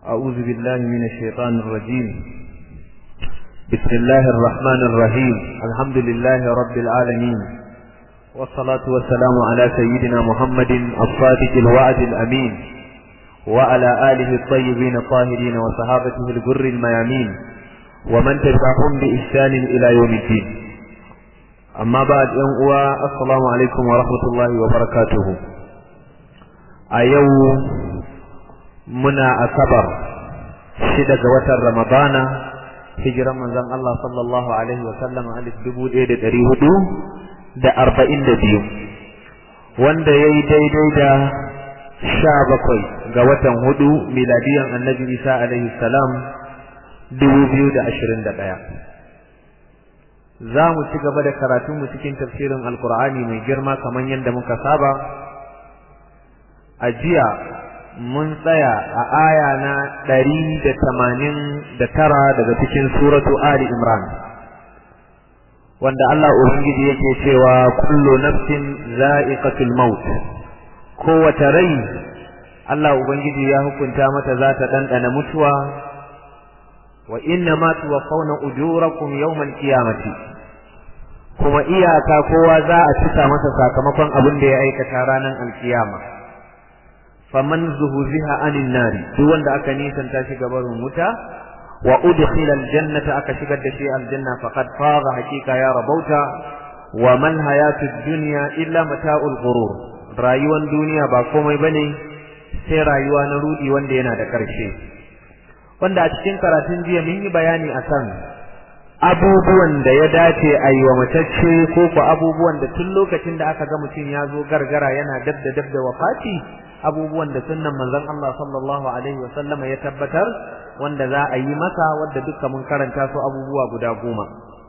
أعوذ بالله من الشيطان الرجيم بسم الله الرحمن الرحيم الحمد لله رب العالمين والصلاة والسلام على سيدنا محمد الصادق الوعد الأمين وعلى آله الطيبين الطاهرين وصحابته الجر الميامين ومن تبعهم بإحسان إلى يوم الدين أما بعد يوم السلام عليكم ورحمة الله وبركاته أيوم muna asabar shida ga watan ramadana hijiran manzon Allah sallallahu alaihi wa sallam alif dubu ɗaya da ɗari hudu da arba'in da biyu wanda ya yi daidai da sha bakwai ga watan hudu miladiyan annabi isa alaihi salam dubu biyu da ashirin da ɗaya za mu ci gaba da karatunmu cikin tafsirin alkur'ani mai girma kamar yadda muka saba a jiya mun tsaya a aya na ɗari da tamanin da tara daga cikin suratu Ali Imran wanda Allah Ubangiji yake cewa kullu nafsin za'iqatul maut kowace rai Allah Ubangiji ya hukunta mata za ta ɗanɗana mutuwa wa inna ma tuwaffawna ujurakum yawmal qiyamati kuma iyaka kowa za a cika masa sakamakon abin da ya aikata ranar alkiyama faman zuhuziha anin nari duk wanda aka nisanta shi gabarin wuta wa udkhila aljannata aka shigar da shi aljanna faqad faza hakika ya rabauta wa man hayatud dunya illa mata'ul ghurur rayuwar duniya ba komai bane sai rayuwa na rudi wanda yana da karshe wanda a cikin karatun jiya mun yi bayani akan abubuwan da ya dace a yi wa matacce ko ko abubuwan da tun lokacin da aka ga mutum ya zo gargara yana dab da dab da wafati abubuwan da sunnan manzon Allah sallallahu alaihi wa sallama ya tabbatar wanda za a yi masa wanda duka mun karanta su abubuwa guda goma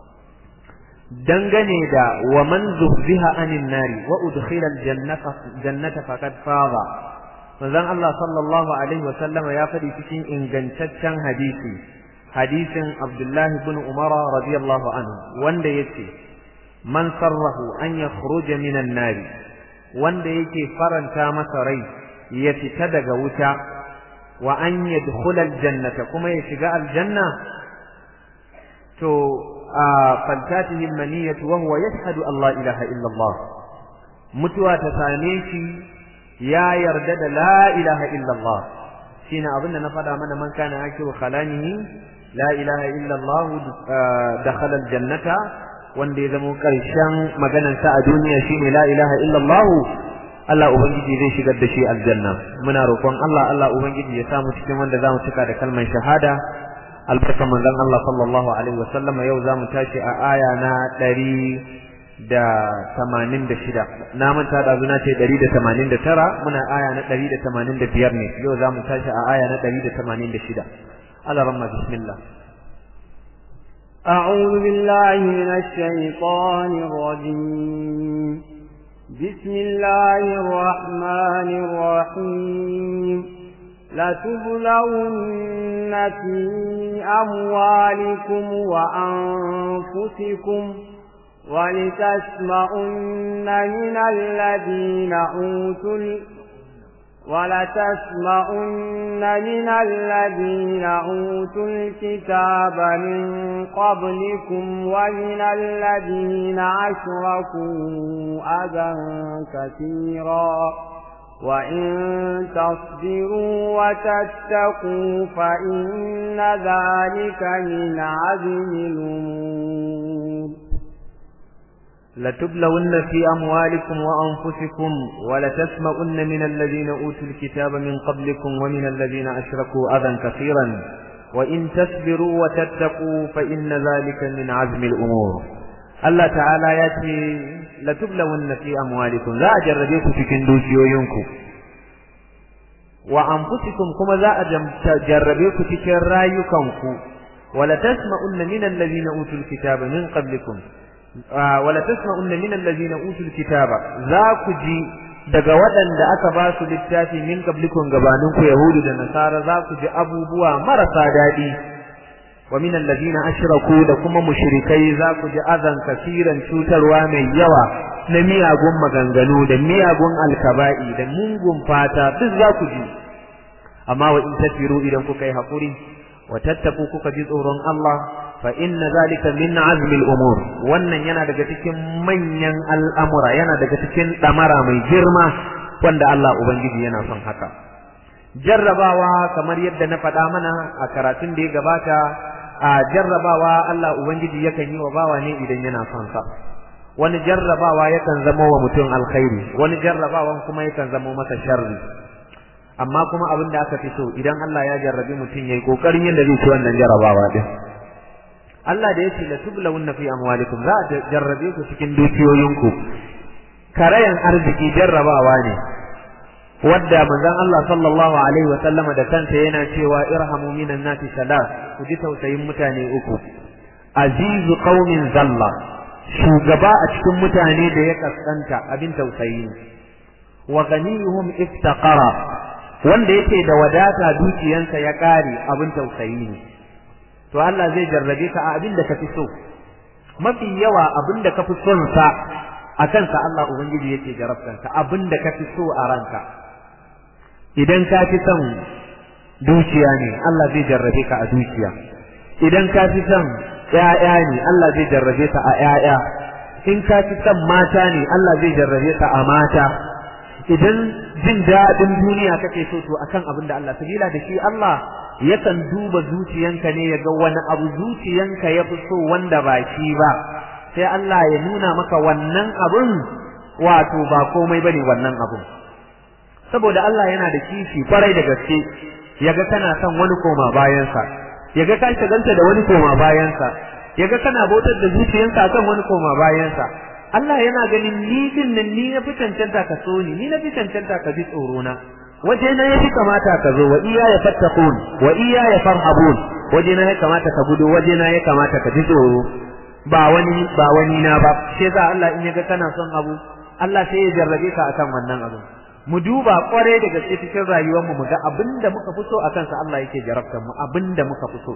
dangane da wa man zuhziha anin nari wa udkhila aljannata jannata faqad faza manzon Allah sallallahu alaihi wa sallama ya faɗi cikin ingantaccen hadisi hadisin Abdullah ibn Umar radiyallahu anhu wanda yace man sarrahu an yakhruja minan nari wanda yake faranta masa rai ya fita daga wuta wa an yadkhula aljannata kuma ya shiga aljanna to fantatihi almaniyatu wa huwa yashhadu an la ilaha illa Allah mutuwa ta same shi ya yarda da la ilaha illa Allah shine abin da na faɗa mana man kana akiru khalanihi la ilaha illa Allah dakhala aljannata wanda ya zama ƙarshen maganarsa a duniya shine la ilaha illa Allah Allah Ubangiji zai shigar da shi aljanna muna roƙon Allah Allah Ubangiji ya samu cikin wanda zamu cika da kalmar shahada albarkan manzon Allah sallallahu alaihi wasallam yau zamu tashi a aya na ɗari da tamanin da shida na manta da zuna ce ɗari da tamanin da tara muna aya na ɗari da tamanin da biyar ne yau zamu tashi a aya na ɗari da tamanin da shida Allah ramma bismillah أعوذ بالله من الشيطان الرجيم بسم الله الرحمن الرحيم لتبلون في أموالكم وأنفسكم ولتسمعن من الذين أوتوا ولتسمعن من الذين أوتوا الكتاب من قبلكم ومن الذين أشركوا أذى كثيرا وإن تصبروا وتتقوا فإن ذلك من عزم الأمور لتبلون في أموالكم وأنفسكم ولتسمعن من الذين أوتوا الكتاب من قبلكم ومن الذين أشركوا أذى كثيرا وإن تصبروا وتتقوا فإن ذلك من عزم الأمور الله تعالى يأتي لتبلون في أموالكم لا أجربيكم في كندوشيوينكم وأنفسكم كما لا أجربيكم في كرايكم ولتسمعن من الذين أوتوا الكتاب من قبلكم wala tasma'unna min allazina utul kitaba za ku ji daga waɗanda aka ba su littafi min qablikum gabanin ku yahudu da nasara za ku ji abubuwa marasa daɗi wa min allazina ashraku da kuma mushrikai za ku ji azan kasiran cutarwa mai yawa na miyagun maganganu da miyagun alkaba'i da mungun fata duk za ku ji amma wa in tasbiru idan kuka yi hakuri wa tattaku kuka ji tsoron Allah fa inna zalika min azmil umur wannan yana daga cikin manyan al'amura yana daga cikin damara mai girma wanda Allah ubangiji yana son haka jarrabawa kamar yadda na faɗa mana a karatun da ya gabata a jarrabawa Allah ubangiji yakan yi wa bawa ne idan yana son sa wani jarrabawa yakan zama wa mutum alkhairi wani jarrabawan kuma yakan zama masa sharri amma kuma abin da aka fi so idan Allah ya jarrabi mutum yayi kokarin yadda zai ci wannan jarrabawa din Allah da yace la tublawunna fi amwalikum za a jarrabe ku cikin dukiyoyinku karayan arziki jarrabawa ne wadda manzon Allah sallallahu alaihi wa sallama da kansa yana cewa irhamu minan nasi salat ku ji tausayin mutane uku azizu qaumin zalla shugaba a cikin mutane da ya kaskanta abin tausayi wa ghaniyuhum iftaqara wanda yake da wadata dukiyansa ya kare abin tausayi ne to Allah zai jarrabe ka a abin da kafi so mafi yawa abin da kafi son sa akan sa Allah ubangiji yake jarabtanka abin da kafi so a ranka idan ka fi son dukiya ne Allah zai jarrabe ka a dukiya idan ka fi son ƴaƴa ne Allah zai jarrabe ka a ƴaƴa in ka fi son mata ne Allah zai jarrabe ka a mata idan jin daɗin duniya kake so to akan abin da Allah sabila da shi Allah yakan duba zuciyanka ne ya ga wani abu zuciyanka ya fi so wanda ba shi ba sai Allah ya nuna maka wannan abun wato ba komai bane wannan abun saboda Allah yana da kishi kwarai da gaske yaga kana son wani koma bayansa yaga ka shagalta da wani koma bayansa yaga kana bautar da zuciyanka akan wani koma bayansa Allah yana ganin ni din nan ni na fi cancanta ka so ni ni na fi cancanta ka ji tsoro na waje na yafi kamata ka zo wa iya ya fattaqun wa iya ya farhabun waje na ya kamata ka gudu waje na ya kamata ka ji tsoro ba wani ba wani na ba sai za Allah in yaga kana son abu Allah sai ya jarrabe ka akan wannan abu mu duba kware da gaske cikin rayuwar mu ga abinda muka fi so akan sa Allah yake jarabtar mu abinda muka fi so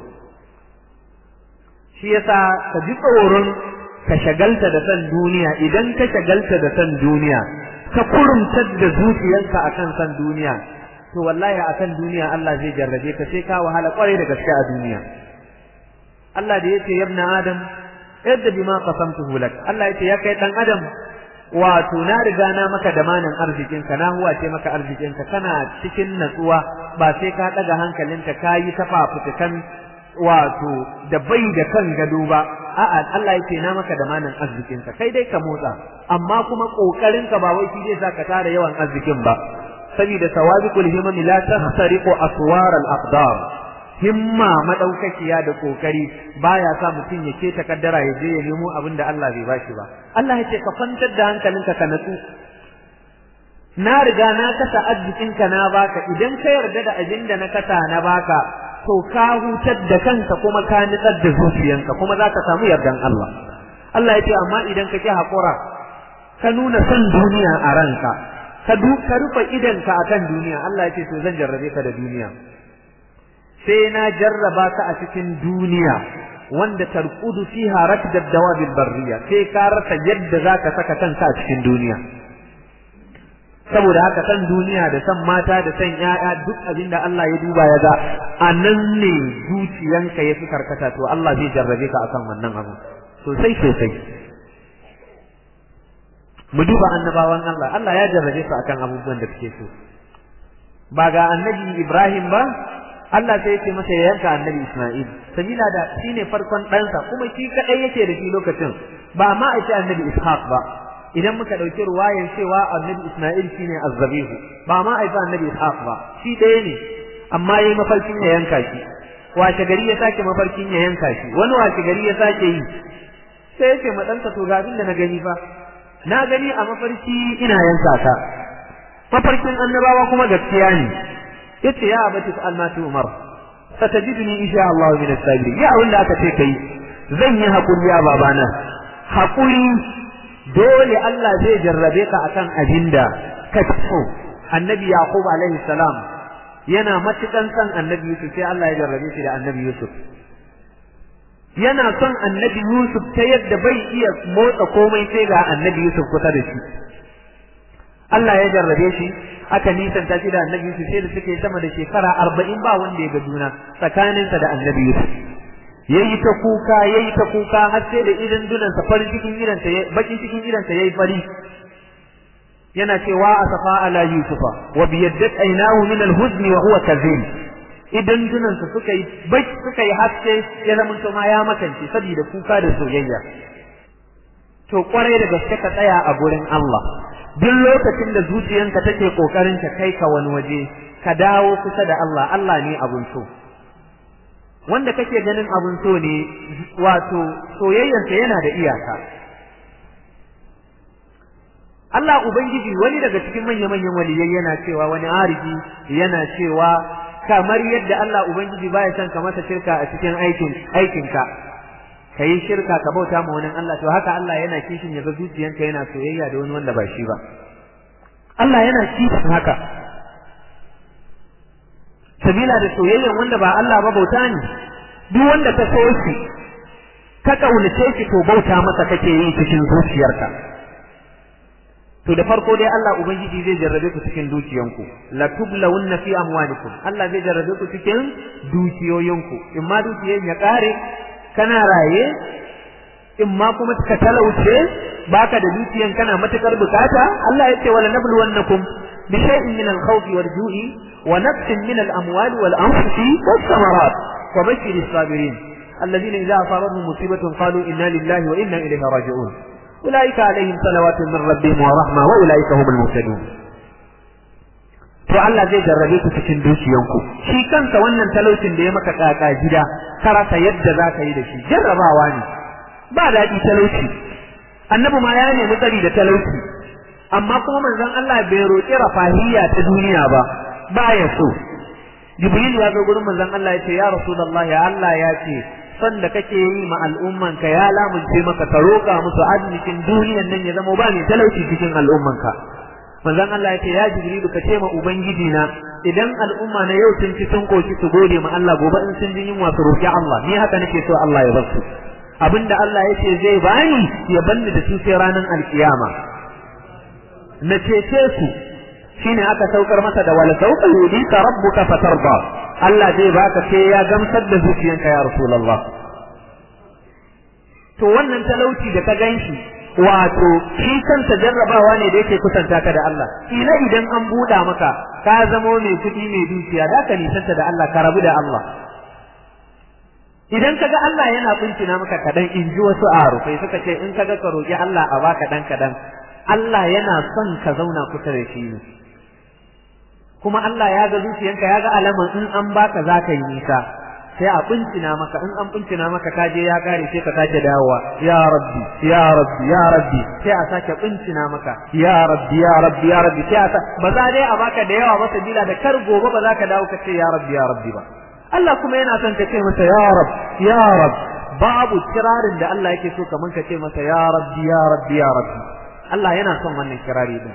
shi yasa ka ji tsoron ka shagalta da san duniya idan ka shagalta da san duniya ka kurumtar da zuciyarka akan san duniya to wallahi akan duniya Allah zai jarrabe ka sai ka wahala kware da gaske a duniya Allah da yace yabna adam yadda bima qasamtuhu lak Allah yace ya kai dan adam wato na riga na maka damanin arzikin ka na huwa ce maka arzikin ka kana cikin natsuwa ba sai ka daga hankalinka kayi tafafutukan wato da bai da kan gado ba a'a Allah yake na maka damanin arzikin ka kai dai ka motsa amma kuma kokarin ka ba wai shi zai saka tara yawan arzikin ba saboda sawabiqul himam la tahsariqu aswar al aqdar himma madaukakiya da kokari baya sa mutum ya keta kaddara ya je ya nemo abin da Allah bai bashi ba Allah ya ce ka kwantar da hankalinka ka natsu na riga na kasa arzikinka na baka idan ka yarda da abin da na kasa na baka to ka hutar da kanka kuma ka nitsar da zuciyanka kuma za ka samu yardan Allah Allah ya ce amma idan ka ki haƙura ka nuna son duniya a ranka ka ka rufe idanka akan duniya Allah ya ce to zan jarrabe ka da duniya sai na jarraba ka a cikin duniya wanda tarkudu fiha rakdad dawabil barriya sai ka rasa yadda zaka saka kanka a cikin duniya saboda haka san duniya da san mata da san ƴaƴa duk abinda Allah ya duba ya ga anan ne zuciyanka ya fi karkata to Allah zai jarrabe ka akan wannan abu sosai sosai mu duba annabawan Allah Allah ya jarrabe su akan abubuwan da suke so ba ga annabi Ibrahim ba Allah sai ya ce masa ya yanka annabi Isma'il sabila da shine farkon ɗansa kuma shi kadai yake da shi lokacin ba ma a ce annabi Ishaq ba idan muka ɗauki ruwayan cewa annabi Isma'il shine azzabihu ba ma a ce annabi Ishaq ba shi ɗaya ne amma yayi mafarkin ya yanka shi washe gari ya sake mafarkin ya yanka shi wani washe gari ya sake yi sai ya ce ma ɗansa to ga abin da na gani fa na gani a mafarki ina yanka ka mafarkin annabawa kuma gaskiya ne yace ya abati fa'al ma tu umar satajidni insha Allah min as-sabirin ya wanda aka ce kai zan yi hakuri ya babana hakuri dole Allah zai jarrabe ka akan abinda ka so annabi yaqub alaihi salam yana matukan san annabi yusuf sai Allah ya jarrabe shi da annabi yusuf yana son annabi yusuf ta yadda bai iya motsa komai sai ga annabi yusuf kusa da shi Allah ya jarrabe shi aka nisanta shi da annabi Yusuf sai da suke sama da shekara arba'in ba wanda ya ga juna tsakaninsa da annabi Yusuf yayi ta kuka yayi ta kuka har sai da idan dunansa farin cikin idansa bakin cikin idansa yayi fari yana cewa asafa ala yusufa wa biyaddat aynahu min al-huzn wa huwa kazim idan dunansa suka yi bai suka yi haske ya zama to ma ya makance saboda kuka da soyayya to kwarai da gaske ka tsaya a gurin Allah duk lokacin da zuciyanka take kokarin ka kai ka wani waje ka dawo kusa da Allah Allah ne abun so wanda kake ganin abun so ne wato soyayyansa yana da iyaka Allah Ubangiji wani daga cikin manya-manyan waliyai yana cewa wani arifi yana cewa kamar yadda Allah Ubangiji baya son ka masa shirka a cikin aikin aikinka ka yi shirka ka bauta ma wani Allah to haka Allah yana kishin ya ga zuciyanka yana soyayya da wani wanda ba shi ba Allah yana kishin haka sabila da soyayyan wanda ba Allah ba bauta ne duk wanda ka so shi ka kaunace shi to bauta masa kake yi cikin zuciyarka to da farko dai Allah ubangiji zai jarrabe ku cikin dukiyanku la tublawunna fi amwalikum Allah zai jarrabe ku cikin dukiyoyinku in ma dukiyan ya kare kana raye in ma kuma ka talauce baka da dukiyan kana matukar bukata Allah ya ce wala nabluwannakum bi shay'in min al-khawf wal-ju'i wa nafsin min al-amwali wal-anfusi was-samarat wa bashir as-sabirin alladhina idha asabatuhum musibatun qalu inna lillahi wa inna ilayhi raji'un أولئك عليهم صلوات من ربهم ورحمة وأولئك هم المهتدون to Allah zai jarrabe ku cikin dukiyanku shi kansa wannan talaucin da ya maka kaka gida ka rasa yadda za ka yi da shi jarrabawa ne ba daɗi talauci annabi ma ya nemi tsari da talauci amma kuma manzon Allah bai roƙi rafahiyya ta duniya ba ba ya so Jibril ya zo gurin manzon Allah ya ce ya Rasulullah ya Allah ya ce son da kake yi ma al'ummanka ya lamunce maka ka roƙa musu arzikin duniyan nan ya zama ba mai talauci cikin al'ummanka manzon Allah ya ce ya Jibrilu ka ce ma ubangiji na idan al'umma na yau sun ci sun koki su gode ma Allah gobe in sun ji yunwa su roƙi Allah ni haka nake so Allah ya basu abinda Allah ya ce zai bani ya banni da su sai ranar alkiyama na cece su shine aka saukar masa da wala sauka yudika rabbuka fatarda Allah zai baka sai ya gamsar da zuciyanka ya Rasulullah. To wannan talauci da ka ganshi wato shi kansa jarrabawa ne da yake kusanta ka da Allah. Ila idan an buɗa maka ka zamo mai kuɗi mai dukiya da ka nisanta da Allah ka rabu da Allah. Idan kaga Allah yana kuncina maka kadan in ji wasu arufai suka ce in kaga ka roƙi Allah a baka dan kadan Allah yana son ka zauna kusa da shi ne. kuma Allah ya ga zuciyanka ya ga alaman in an baka za ka yi nisa sai a bincina maka in an bincina maka ka je ya kare sai ka sake dawowa ya rabbi ya rabbi ya rabbi sai a sake bincina maka ya rabbi ya rabbi ya rabbi sai a ba za dai a baka da yawa ba sabila da kar gobe ba za ka dawo ka ce ya rabbi ya rabbi ba Allah kuma yana son ka ce masa ya rab ya rab babu kirarin da Allah yake so kaman ka ce masa ya rabbi ya rabbi ya rabbi Allah yana son wannan kirari din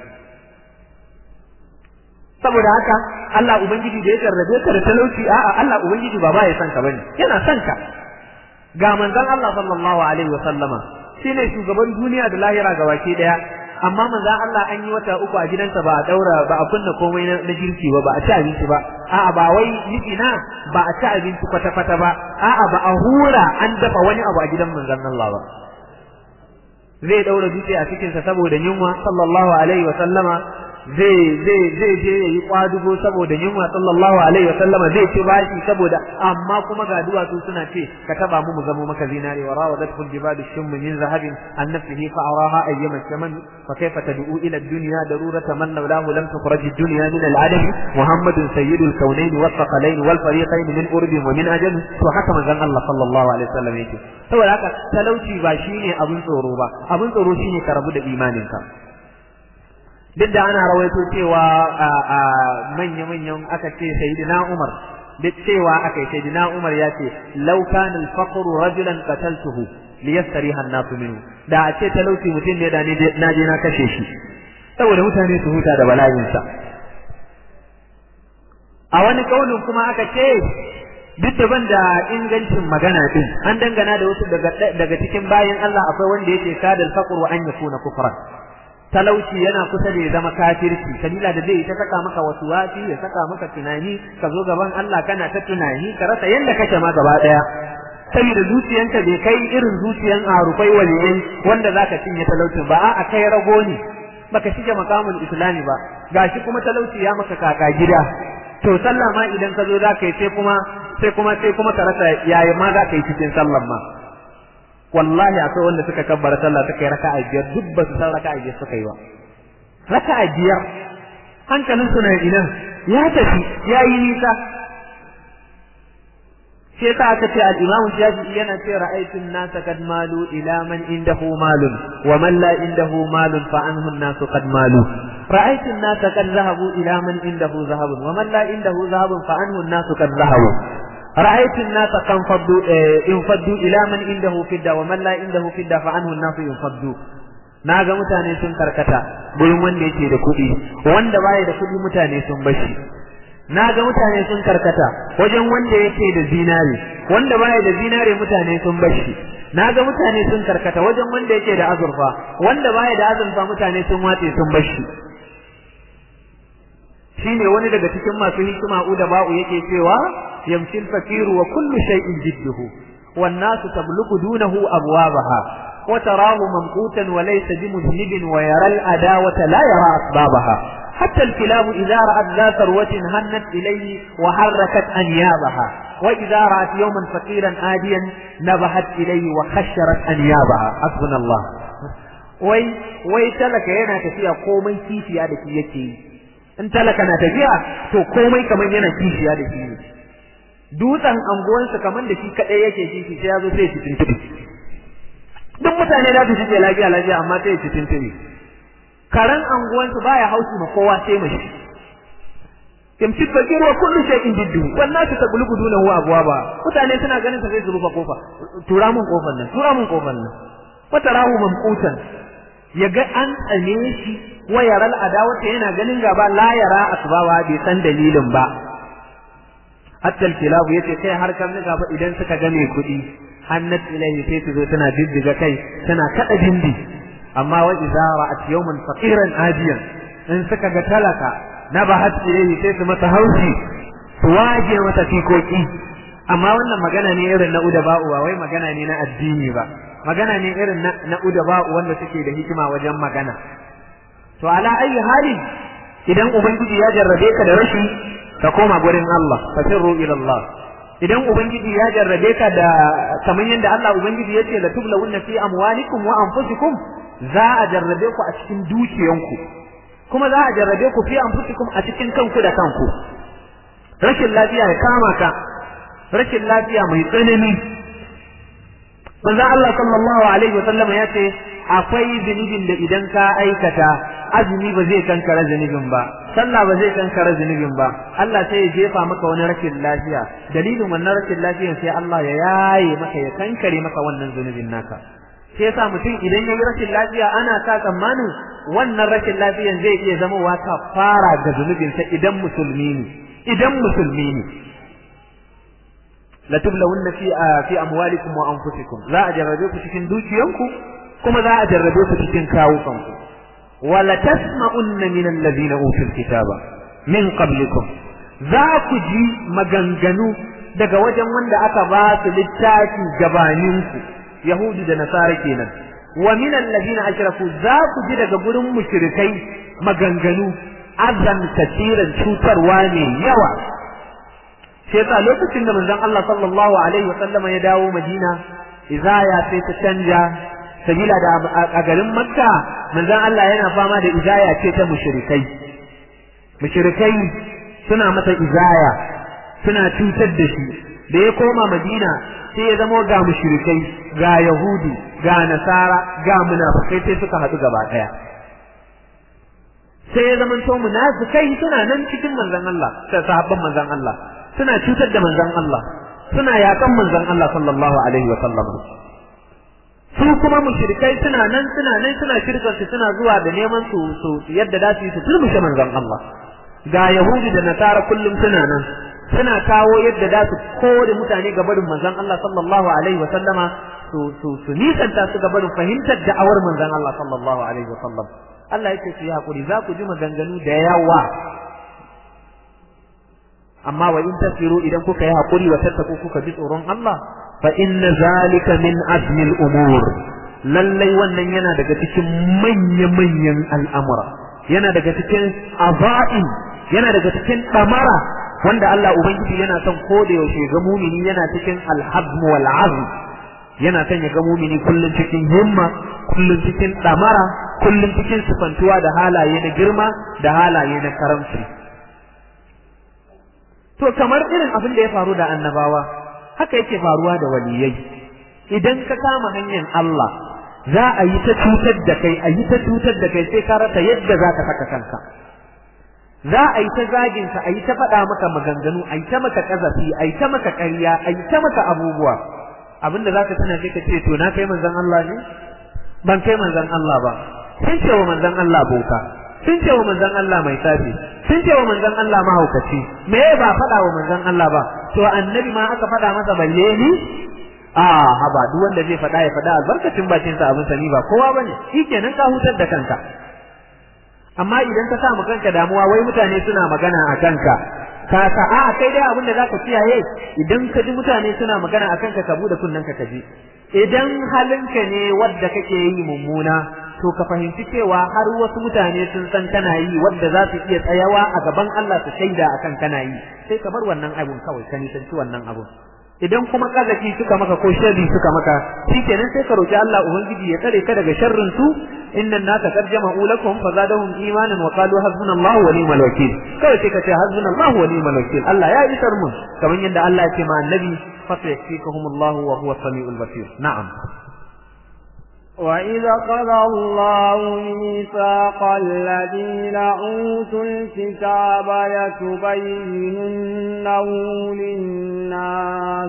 saboda haka Allah ubangiji da ya jarrabe ka da talauci a'a Allah ubangiji ba ba ya san ka bane yana san ka ga manzon Allah sallallahu alaihi wa sallama shine shugaban duniya da lahira ga wake daya amma manzon Allah an yi wata uku a gidansa ba a daura ba a kunna komai na girki ba ba a ci abinci ba a'a ba wai na ba a ci abinci kwata kwata ba a'a ba a hura an dafa wani abu a gidan manzon Allah ba zai daura dutse a cikinsa saboda yunwa sallallahu alaihi wa sallama zai zai zai je yayi kwadugo saboda yunwa sallallahu alaihi wasallama zai ci bashi saboda amma kuma ga duwatsu suna ce ka taba mu mu zamo maka zinare wa rawadathu jibalu shum min zahabin an nafsihi fa araha ayyama shaman fa kayfa tad'u ila ad-dunya darurata man lawlahu lam tukhraj ad-dunya min al-adam muhammadun sayyidul kaunain was thaqalain wal fariqain min urbi wa min ajam to haka manzon Allah sallallahu alaihi wasallam yake saboda haka talauci ba shine abun tsoro ba abun tsoro shine ka rabu da imaninka duk da ana rawaito cewa a manya-manyan aka ce sayyidina Umar duk cewa aka yi sayyidina Umar ya ce law kana al-faqru rajulan qataltuhu liyastariha an-nasu minhu da a ce talauci mutum ne da ni na je na kashe shi saboda mutane su huta da bala'in sa a wani kaulin kuma aka ce duk da banda ingancin magana din an dangana da wasu daga daga cikin bayin Allah akwai wanda yake kadal faqru an yakuna kufran talauci yana kusa da ya zama kafirci sabila da zai ta saka maka wasu wasi ya saka maka tunani ka zo gaban Allah kana ta tunani ka rasa yanda kake ma gaba daya saboda zuciyanka bai kai irin zuciyan arufai waliyai wanda zaka cinye talaucin ba a'a kai rago ne baka shige makamul islami ba gashi kuma talauci ya maka kaka gida to sallah ma idan ka zo zaka yi sai kuma sai kuma sai kuma ka rasa yaya ma zaka yi cikin sallan ma wallahi akwai wanda suka kabbara sallah suka yi raka'a biyar duk ba su san raka'a biyar suka yi ba raka'a biyar hankalin su na ina ya tafi ya yi nisa sai ta aka ce al-imam shafi'i yana ce ra'aytu an-nasa kad malu ila man indahu malun wa man la indahu malun fa anhu an-nasu qad malu ra'aytu an-nasa kad zahabu ila man indahu zahabun wa man la indahu zahabun fa anhu an-nasu qad zahabu رأيت الناس تنفضوا ينفضوا إلى من عنده فدة ومن لا عنده فدة فعنه الناس ينفضوا naga mutane sun karkata gurin wanda yake da kuɗi wanda baya da kuɗi mutane sun bashi naga mutane sun karkata wajen wanda yake da zinare wanda baya da zinare mutane sun bashi naga mutane sun karkata wajen wanda yake da azurfa wanda baya da azurfa mutane sun watse sun bashi shine wani daga cikin masu hikima uda ba'u yake cewa يمشي الفقير وكل شيء جده والناس تبلغ دونه أبوابها وتراه ممقوتا وليس بمذنب ويرى الأداوة لا يرى أسبابها حتى الكلاب إذا رأت ذا ثروة هنت إليه وحركت أنيابها وإذا رأت يوما فقيرا آديا نبهت إليه وخشرت أنيابها حسبنا الله wai wai talaka yana tafiya komai kishiya da shi yake yi in talaka na tafiya to komai kamar yana kishiya da shi ne dutsen anguwansa kamar da shi kadai yake shi sai ya zo sai shi tuntubi duk mutane za su shige lafiya lafiya amma sai shi tuntubi karan anguwansu baya haushi ma kowa sai mashi kimci fakir wa kullu shay'in jiddu wannan su taglubu duna huwa abwaba mutane suna ganin sa sai su rufe kofa tura mun kofar nan tura mun kofar nan wata rahu mamqutan yaga an tsane shi wa yaral adawata yana ganin gaba la yara asbaba bai san dalilin ba hatta kilabu yace kai har kan nika fa idan suka ga mai kuɗi hannat ilayhi sai su zo tana diddiga kai tana kada dindi amma wa idza ra'at yawman faqiran ajiyan in suka ga talaka nabahat ilayhi sai su masa haushi su waje mata fikoki amma wannan magana ne irin na udaba'u ba wai magana ne na addini ba magana ne irin na, na udaba'u wanda suke da hikima wajen magana to ala ayi hali idan ubangiji ya jarrabe ka da rashi ka koma gurin Allah ka sirru ila Allah idan ubangiji ya jarrabe ka da kamar yadda Allah ubangiji ya ce la tublawunna fi amwalikum wa anfusikum za a jarrabe ku a cikin dukiyanku kuma za a jarrabe ku fi anfusikum a cikin kanku da kanku rashin lafiya ya kama ka rashin lafiya mai tsanani manzo Allah sallallahu alaihi wasallam ya ce akwai zunubin da idan ka aikata azumi ba zai kankara zunubin ba sallah ba zai kankara zunubin ba Allah sai ya jefa maka wani rashin lafiya dalilin wannan rashin lafiyan sai Allah ya yaye maka ya kankare maka wannan zunubin naka sai yasa mutum idan ya yi rashin lafiya ana sa tsammanin wannan rashin lafiyan zai iya zama wa fara ga zunubinsa idan musulmi ne idan musulmi ne la tublawunna fi fi amwalikum wa anfusikum za a jarrabe ku cikin dukiyanku kuma za a jarrabe ku cikin kawukanku wala tasma'unna min alladhina utul kitaba min qablikum za ku ji maganganu daga wajen wanda aka ba su littafi gabaninku yahudu da nasara kenan wa min alladhina ashraku za ku ji daga gurin mushrikai maganganu azan kasiran cutarwa ne yawa sai yasa lokacin da manzon Allah sallallahu alaihi wasallama ya dawo Madina izaya sai ta canja sabila da a garin Makka manzon Allah yana fama da izaya ce ta mushrikai mushrikai suna masa izaya suna cutar da shi da ya koma Madina sai ya zama ga mushrikai ga Yahudu ga Nasara ga munafikai sai suka haɗu gaba ɗaya sai ya zama to munafikai suna nan cikin manzon Allah sai sahabban manzon Allah suna cutar da manzon Allah suna yakan manzon Allah sallallahu alaihi wa sallam su kuma mushrikai suna nan suna nan suna shirkar su suna zuwa da neman su su yadda da su yi su turmushe manzon Allah ga yahudi da nasara kullum suna nan suna kawo yadda da su kore mutane ga barin manzon Allah sallallahu alaihi wa sallama su su su nisanta su ga barin fahimtar da'awar manzon Allah sallallahu alaihi wa sallam Allah yake su yi hakuri za ku ji maganganu da yawa amma wa in tasiru idan kuka yi hakuri wa tattaku kuka ji tsoron Allah fa inna zalika min azmil umur lallai wannan yana daga cikin manya-manyan al'amura yana daga cikin aza'in yana daga cikin damara wanda Allah ubangiji yana son ko da yaushe ga mumini yana cikin alhazm wal azm yana son ya ga mumini kullum cikin himma kullum cikin damara kullum cikin sifantuwa da halaye na girma da halaye na karamci to kamar irin abin da ya faru da annabawa haka yake faruwa da waliyai idan ka kama hanyar Allah za a yi ta cutar da kai a yi ta cutar da kai sai ka rasa yadda za ka saka kanka za a yi ta zagin ka a yi ta faɗa maka maganganu a yi ta maka ƙazafi a yi ta maka ƙarya a yi ta maka abubuwa abinda za ka tana sai ka ce to na kai manzon Allah ne ban kai manzon Allah ba sun ce wa manzon Allah boka sun ce wa manzon Allah mai tsafi sun ce wa manzon Allah mahaukaci me ba faɗa wa manzon Allah ba to annabi ma aka faɗa masa balle ni a haba duk wanda zai faɗa ya faɗa albarkacin bakin sa abin sani ba kowa bane shikenan ka hutar da kanka amma idan ka sa mu kanka damuwa wai mutane suna magana a kanka ka sa a kai dai abin da zaka kiyaye idan ka ji mutane suna magana a kanka ka bude kunnen ka kaji idan halinka ne wadda kake yi mummuna to ka fahimci cewa har wasu mutane sun san kana yi wadda za su iya tsayawa a gaban Allah su shaida akan kana yi sai ka bar wannan abun kawai ka nisanci wannan abun idan kuma kazaki suka maka ko sharri suka maka shikenan sai ka roki Allah ubangiji ya tsare ka daga sharrin su innan naka qad jama'u lakum fazadahum imanan wa qalu hasbunallahu wa ni'mal wakeel kawai sai ka ce hasbunallahu wa ni'mal wakeel Allah ya isar mun kamar yadda Allah ya ce ma annabi fa sayakfikahumullahu wa huwa samiul basir na'am وإذا قضى الله ميثاق الذين أوتوا الكتاب لتبيننه للناس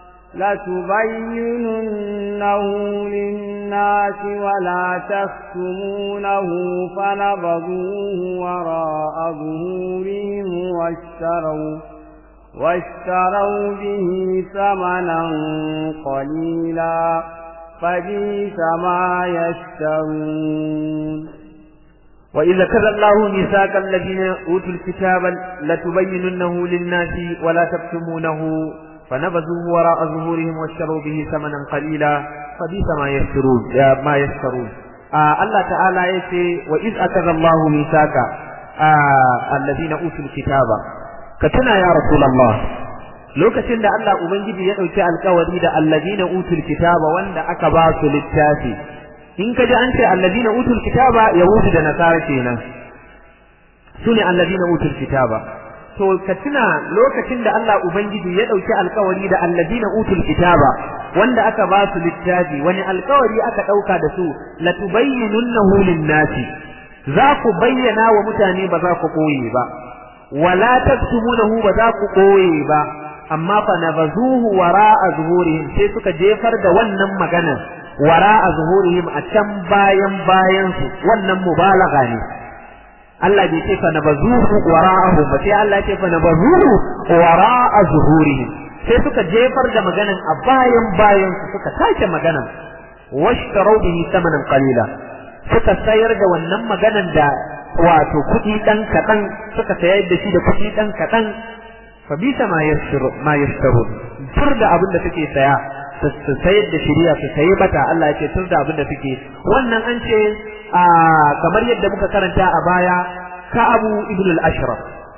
لتبيننه للناس ولا تكتمونه فنبذوه وراء ظهورهم واشتروا واشتروا به ثمنا قليلا فبئس ما يشترون وإذا كذا الله ميثاق الذين أوتوا الكتاب لتبيننه للناس ولا تكتمونه فنبذوه وراء ظهورهم واشتروا به ثمنا قليلا فبئس ما يشترون ما يشترون آه الله تعالى يتي وإذ أخذ الله ميثاق آه الذين أوتوا الكتاب كتنا يا رسول الله lokacin da Allah Ubangiji ya ɗauki alkawari da allazina utul kitaba wanda aka ba su littafi in ka ji an ce allazina utul kitaba yahudu da nasara kenan su ne allazina utul kitaba to ka tuna lokacin da Allah Ubangiji ya ɗauki alkawari da allazina utul kitaba wanda aka ba su littafi wani alkawari aka ɗauka da su latubayyinunnahu lin-nasi za ku bayyana wa mutane ba za ku koye ba wala taktumunahu ba za ku koye ba amma fa nabazuhu wara'a zuhurihim sai suka jefar da wannan maganar wara'a zuhurihim a can bayan bayan su wannan mubalagha ne Allah bai ce fa nabazuhu wara'ahu ba sai Allah ya ce fa nabazuhu wara'a zuhurihim sai suka jefar da maganar a bayan bayan su suka tace maganar washtaru bihi thamanan qalila suka sayar da wannan maganar da wato kuɗi ɗan kaɗan suka sayar da shi da kuɗi ɗan kaɗan fa bisa ma yashru ma yashtarun tur da abin da suke saya su sayar da shiriya su sayi mata Allah ya ce tur da abin da suke wannan an ce kamar yadda muka karanta a baya ka abu ibn al-ashraf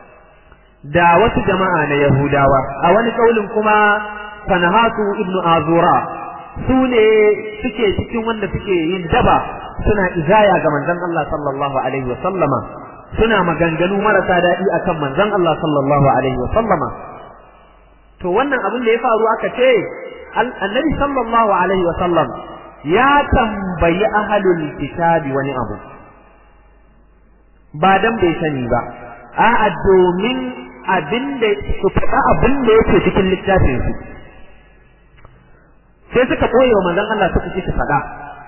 da wasu jama'a na yahudawa a wani kaulin kuma fanahatu ibn azura su ne suke cikin wanda suke yin daba suna izaya ga manzon Allah sallallahu alaihi wa sallama suna maganganu marasa daɗi akan manzon Allah sallallahu alaihi wa sallama to wannan abin da ya faru aka ce annabi sallallahu alaihi wa sallam ya tambayi ahlul kitabi wani abu ba dan bai sani ba a'a domin abin da su faɗa abin da yake cikin littafin su sai suka koye wa manzon Allah suka ce su faɗa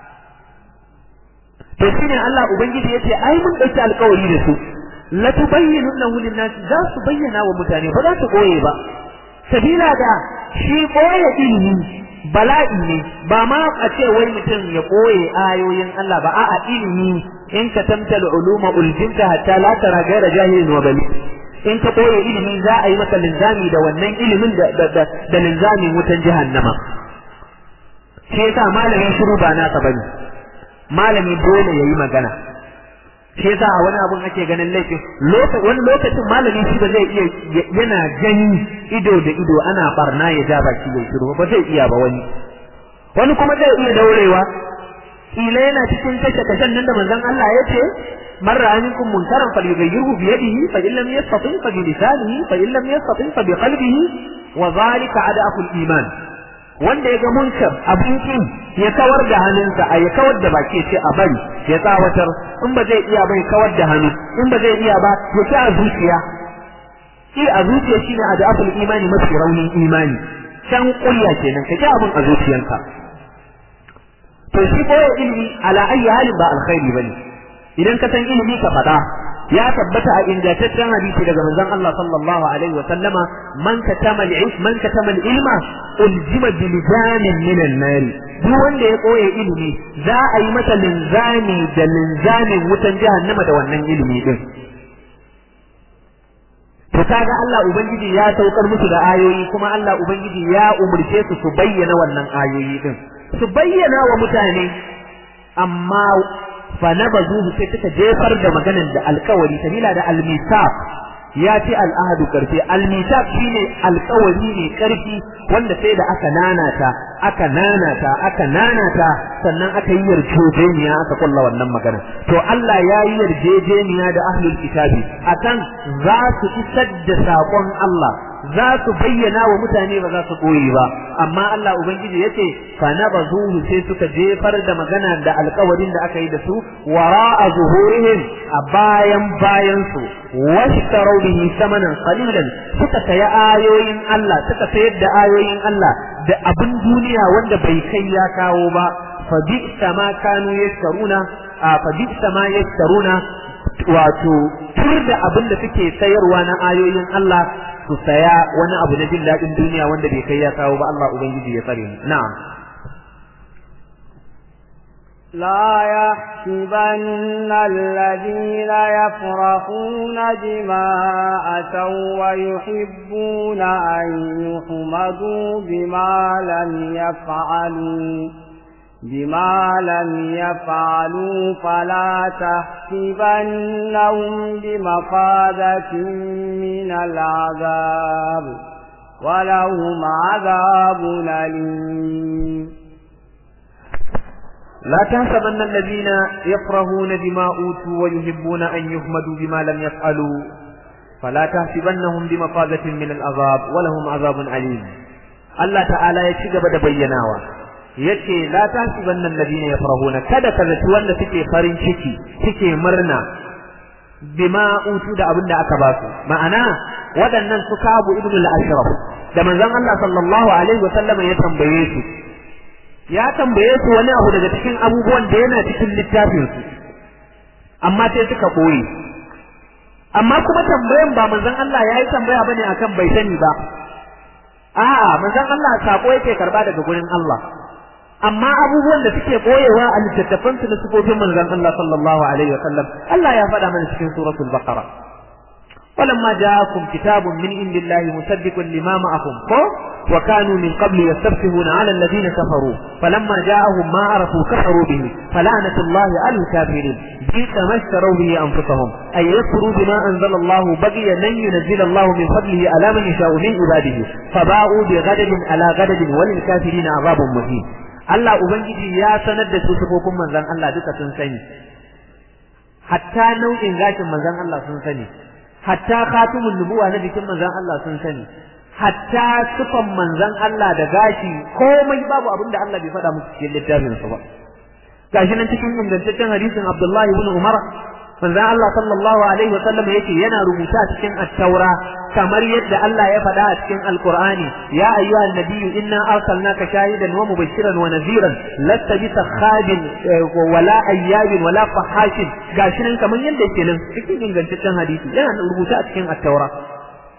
to shine Allah ubangiji yace ai mun dauki alƙawari da su la tubayyinunahu lin-nas za su bayyana wa mutane ba za su koye ba sabila da shi koye ilimi bala'i ne ba ma a ce wai mutum ya koye ayoyin Allah ba a'a ilimi in ka tamtal uluma uljinta hatta la tara gaira jahilin wa bali in ka koya ilimi za a yi maka linzami da wannan ilimin da da linzamin wutan jahannama shi yasa malamin shiru ba nasa bane malami dole yayi magana shi yasa a wani abun ake ganin laifin wani lokacin malami shi ba zai iya yana gani ido da ido ana barna ya ja baki ya shiru ba zai iya ba wani wani kuma zai iya daurewa kila yana cikin kashe kashen nan da manzon Allah ya ce man ra'a minkum munkaran falyughayyirhu bi yadihi fa in lam yastati fa bi lisanihi fa in lam yastati fa bi qalbihi wa dhalika adaful iman wanda ya ga munkar abin kin ya kawar da hannunsa a ya kawar da baki ce a bari ya tsawatar in ba zai iya bai kawar da hannu in ba zai iya ba ya ci a zuciya ki a zuciya shine adaful imani mafi raunin imani can kulya kenan ka ji abin a zuciyanka to shi koyar ilimi ala ayi halin ba alkhairi bane idan ka san ilimi ka faɗa ya tabbata a ingantaccen hadisi daga manzon Allah sallallahu alaihi wa sallama man katama al man katama ilma uljima bi lijamin min an-nar duk wanda ya koye ilimi za a yi masa linzami da linzamin wutan jahannama da wannan ilimi din to kaga Allah ubangiji ya saukar musu da ayoyi kuma Allah ubangiji ya umurce su su bayyana wannan ayoyi din su bayyana wa mutane amma fa nabazuhu sai suka jefar da maganan da alkawari sabila da almisaf ya ce al'ahadu karfi almisaf shine alkawari ne karfi wanda sai da aka nanata aka nanata aka nanata sannan aka yi yarjejeniya aka kulla wannan magana to Allah ya yi yarjejeniya da ahlul kitabi akan za su isar da saƙon Allah za su bayyana wa mutane ba za su koyi ba amma Allah ubangiji yace fa nabazuhu sai suka jefar da magana da alƙawarin da aka yi da su wara'a zuhurihim a bayan bayan su washtaru bihi samanan qalilan suka saya ayoyin Allah suka sayar da ayoyin Allah da abin duniya wanda bai kai ya kawo ba fa bi'sa ma kanu yashtaruna fa bi'sa ma yashtaruna wato tur da abin da suke sayarwa na ayoyin Allah su saya wani abu na jin daɗin duniya wanda bai kai ya kawo ba Allah Ubangiji ya tsare mu na'am لا يحسبن الذين يفرحون بما أتوا ويحبون أن يحمدوا بما لم يفعلوا بما لم يفعلوا فلا تحسبنهم بمفازة من العذاب ولهم عذاب أليم لا تحسبن الذين يفرحون بما أوتوا ويحبون أن يحمدوا بما لم يفعلوا فلا تحسبنهم بمفازة من العذاب ولهم عذاب أليم الله تعالى يشجب بيناوا yace la tasibanna alladhina yafrahuna kada ka zaci wanda suke farin ciki suke murna bima utu da abinda aka ba su ma'ana waɗannan su kabu ibn al-ashraf da manzon Allah sallallahu alaihi wa sallam ya tambaye su ya tambaye su wani abu daga cikin abubuwan da yana cikin littafin su amma sai suka koyi amma kuma tambayan ba manzon Allah yayi tambaya bane akan bai sani ba a'a manzon Allah sako yake karba daga gurin Allah amma abubuwan da suke koyewa a littattafan su na sifofin manzon Allah sallallahu alaihi wa sallam Allah ya faɗa mana cikin suratul baqara ولما جاءكم كتاب من عند الله مصدق لما معكم وكانوا من قبل يستفتحون على الذين كفروا فلما جاءهم ما عرفوا كفروا به فلعنة الله على الكافرين بئس ما اشتروا به أنفسهم أن يكفروا بما أنزل الله بغيا لن ينزل الله من فضله على من يشاء من عباده فباءوا بغضب على غضب وللكافرين عذاب مهين Allah Ubangiji ya sanar da su sifofin manzon Allah duka sun sani hatta nau'in gashin manzon Allah sun sani hatta khatimun nubuwa na jikin manzon Allah sun sani hatta sifan manzon Allah da gashi komai babu abin da Allah bai faɗa musu cikin littafin sa ba gashi nan cikin ingantaccen hadisin Abdullahi ibn Umar manzon Allah sallallahu alaihi wa sallam yake yana rubuta cikin at-taura kamar yadda Allah ya faɗa a cikin Al-Qur'ani ya ayyuhan nabiyyu inna arsalnaka shahidan wa mubashiran wa nadhiran lasta bi takhabin wala ayyabin wala fahashin gashi nan kamar yadda yake nan cikin ingantaccen hadisi yana rubuta a cikin at-taura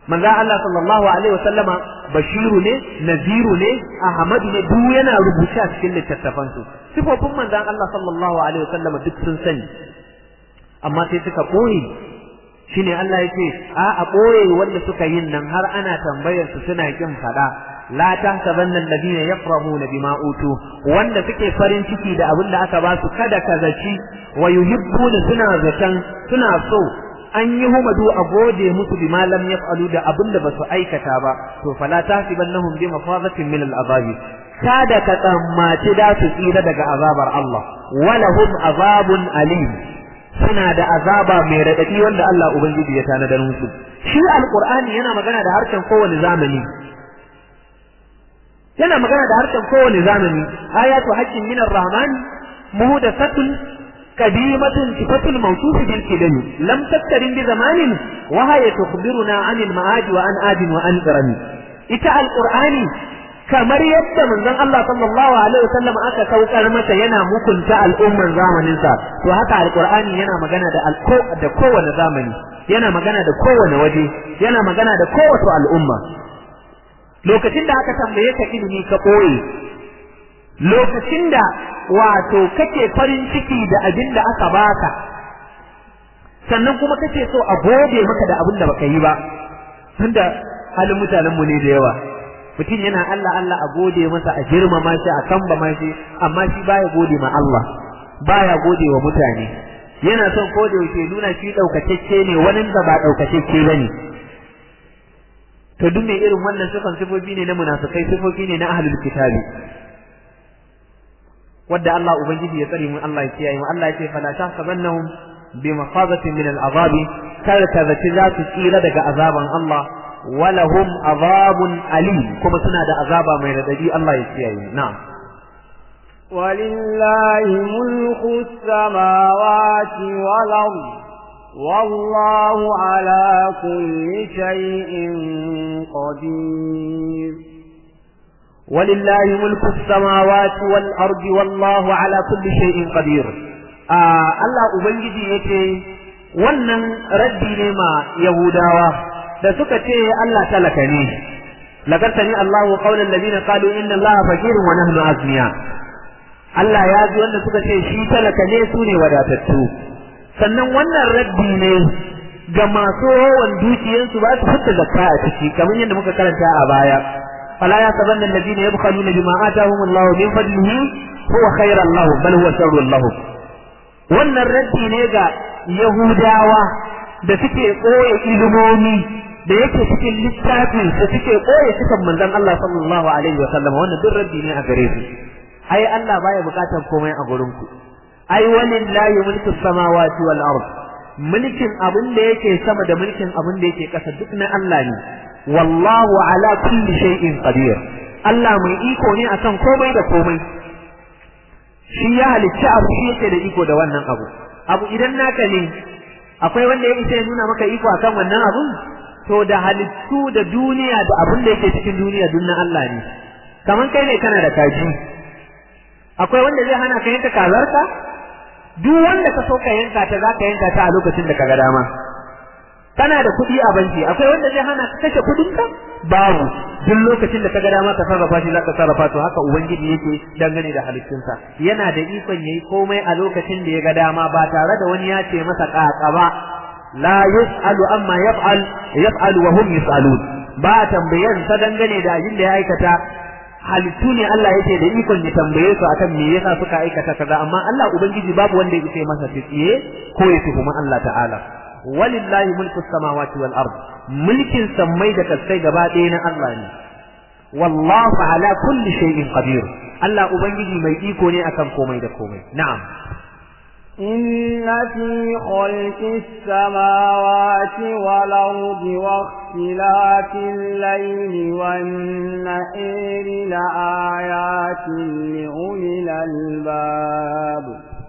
manzo Allah sallallahu alaihi wasallama bashiru ne naziru ne ahmadu ne duk yana rubuce a cikin littattafan su sifofin manzon Allah sallallahu alaihi wasallama duk sun sani amma sai suka boye shine Allah yake a a boye wanda suka yin nan har ana tambayar su suna kin fada la tahsabanna alladhina yafrahuna bima utu wanda suke farin ciki da abin da aka ba su kada ka zaci wa yuhibbuna suna zatan suna so an yi humadu a gode musu bi malam yaf'alu da abin da basu aikata ba to fala tahsibannahum bi mafazatin min al'azab kada ka tsammaci da su tsira daga azabar Allah walahum azabun alim suna da azaba mai radadi wanda Allah ubangiji ya tanadar musu shi alqur'ani yana magana da harshen kowane zamani yana magana da harshen kowane zamani ayatu haqqin min ar-rahman muhdathatun قديمة صفة الموصوف بالكدم لم تقترن بزمان وهي تخبرنا عن المعاد وعن آد وعن إرم إتاء القرآن kamar yadda manzon Allah sallallahu alaihi wasallam aka saukar masa yana mukunta al'umman zamanin sa to haka alqur'ani yana magana da alko da kowane zamani yana magana da kowane waje yana magana da kowace al'umma lokacin da aka tambaye ka ilimi ka koyi lokacin da wato kake farin ciki da abin da aka baka sannan kuma kake so a gode maka da abin da baka yi ba tunda halin mutanen mu ne da yawa mutum yana Allah Allah a gode masa a girmama shi a kambama shi amma shi baya gode ma Allah baya gode wa mutane yana son ko da yake nuna shi daukakecce ne wani da ba daukakecce bane to duk mai irin wannan sifan sifofi ne na munafikai sifofi ne na ahlul kitabi wadda Allah ubangiji ya tsare mu Allah ya kiyaye mu Allah ya ce fala tahsabannahum bi mafazatin min al'azab kar ka zaci za su tsira daga azaban Allah walahum azabun alim kuma suna da azaba mai radadi Allah ya kiyaye mu na'am ولله ملك السماوات والأرض والله على كل شيء قدير ولله ملك السماوات والأرض والله على كل شيء قدير آه الله أبنجي يتي wannan raddi ne ma Yahudawa da suka ce Allah talaka ne lagartani Allahu qawlan ladina qalu inna Allaha fakirun wa nahnu azniya Allah ya ji wanda suka ce shi talaka ne su ne wadatattu sannan wannan raddi ne ga masu yawan dukiyarsu ba su fita zakka a ciki kamar yadda muka karanta a baya فلا يحسبن الذين يبخلون بما آتاهم الله من فضله هو خيرا لهم بل هو شر لهم wannan raddi ne ga Yahudawa da suke koya ilimomi da yake cikin littafin da suke koya cikin manzon Allah sallallahu alaihi wa sallam wannan duk raddi ne a gare su ai Allah baya bukatar komai a gurin ku ai walillahi mulku samawati wal ard mulkin abin da yake sama da mulkin abin da yake kasa duk na Allah ne wallahu ala kulli shay'in qadir Allah mai iko ne akan komai da komai shi ya halicci abu shi yake da iko da wannan abu abu idan naka ne akwai wanda ya isa ya nuna maka iko akan wannan abun to da halittu da duniya da abin da yake cikin duniya duk na Allah ne kaman kai ne kana da kaji akwai wanda zai hana ka yanka kazarka duk wanda ka so ka yanka ta za ka yanka ta a lokacin da ka ga dama kana da kuɗi a banki akwai wanda zai hana ka kashe kuɗin ka babu duk lokacin da ka ga dama ka sarrafa shi za ka sarrafa to haka ubangiji yake dangane da halittunsa yana da ikon yayi komai a lokacin da ya ga dama ba tare da wani ya ce masa ƙaƙa ba la yus'alu amma yaf'al yaf'alu wa hum yus'alun ba tambayan sa dangane da abin da ya aikata halittu ne Allah yake da ikon ya tambaye su akan me yasa suka aikata kaza amma Allah ubangiji babu wanda ya ce masa tsiye ko ya tuhuma Allah ta'ala walillahi mulku samawati wal ard mulkin sammai da kasai gaba ɗaya na Allah ne wallahu ala kulli shay'in qadir Allah ubangiji mai iko ne akan komai da komai na'am إن في خلق السماوات والأرض واختلاف الليل والنهار لآيات لأولي الألباب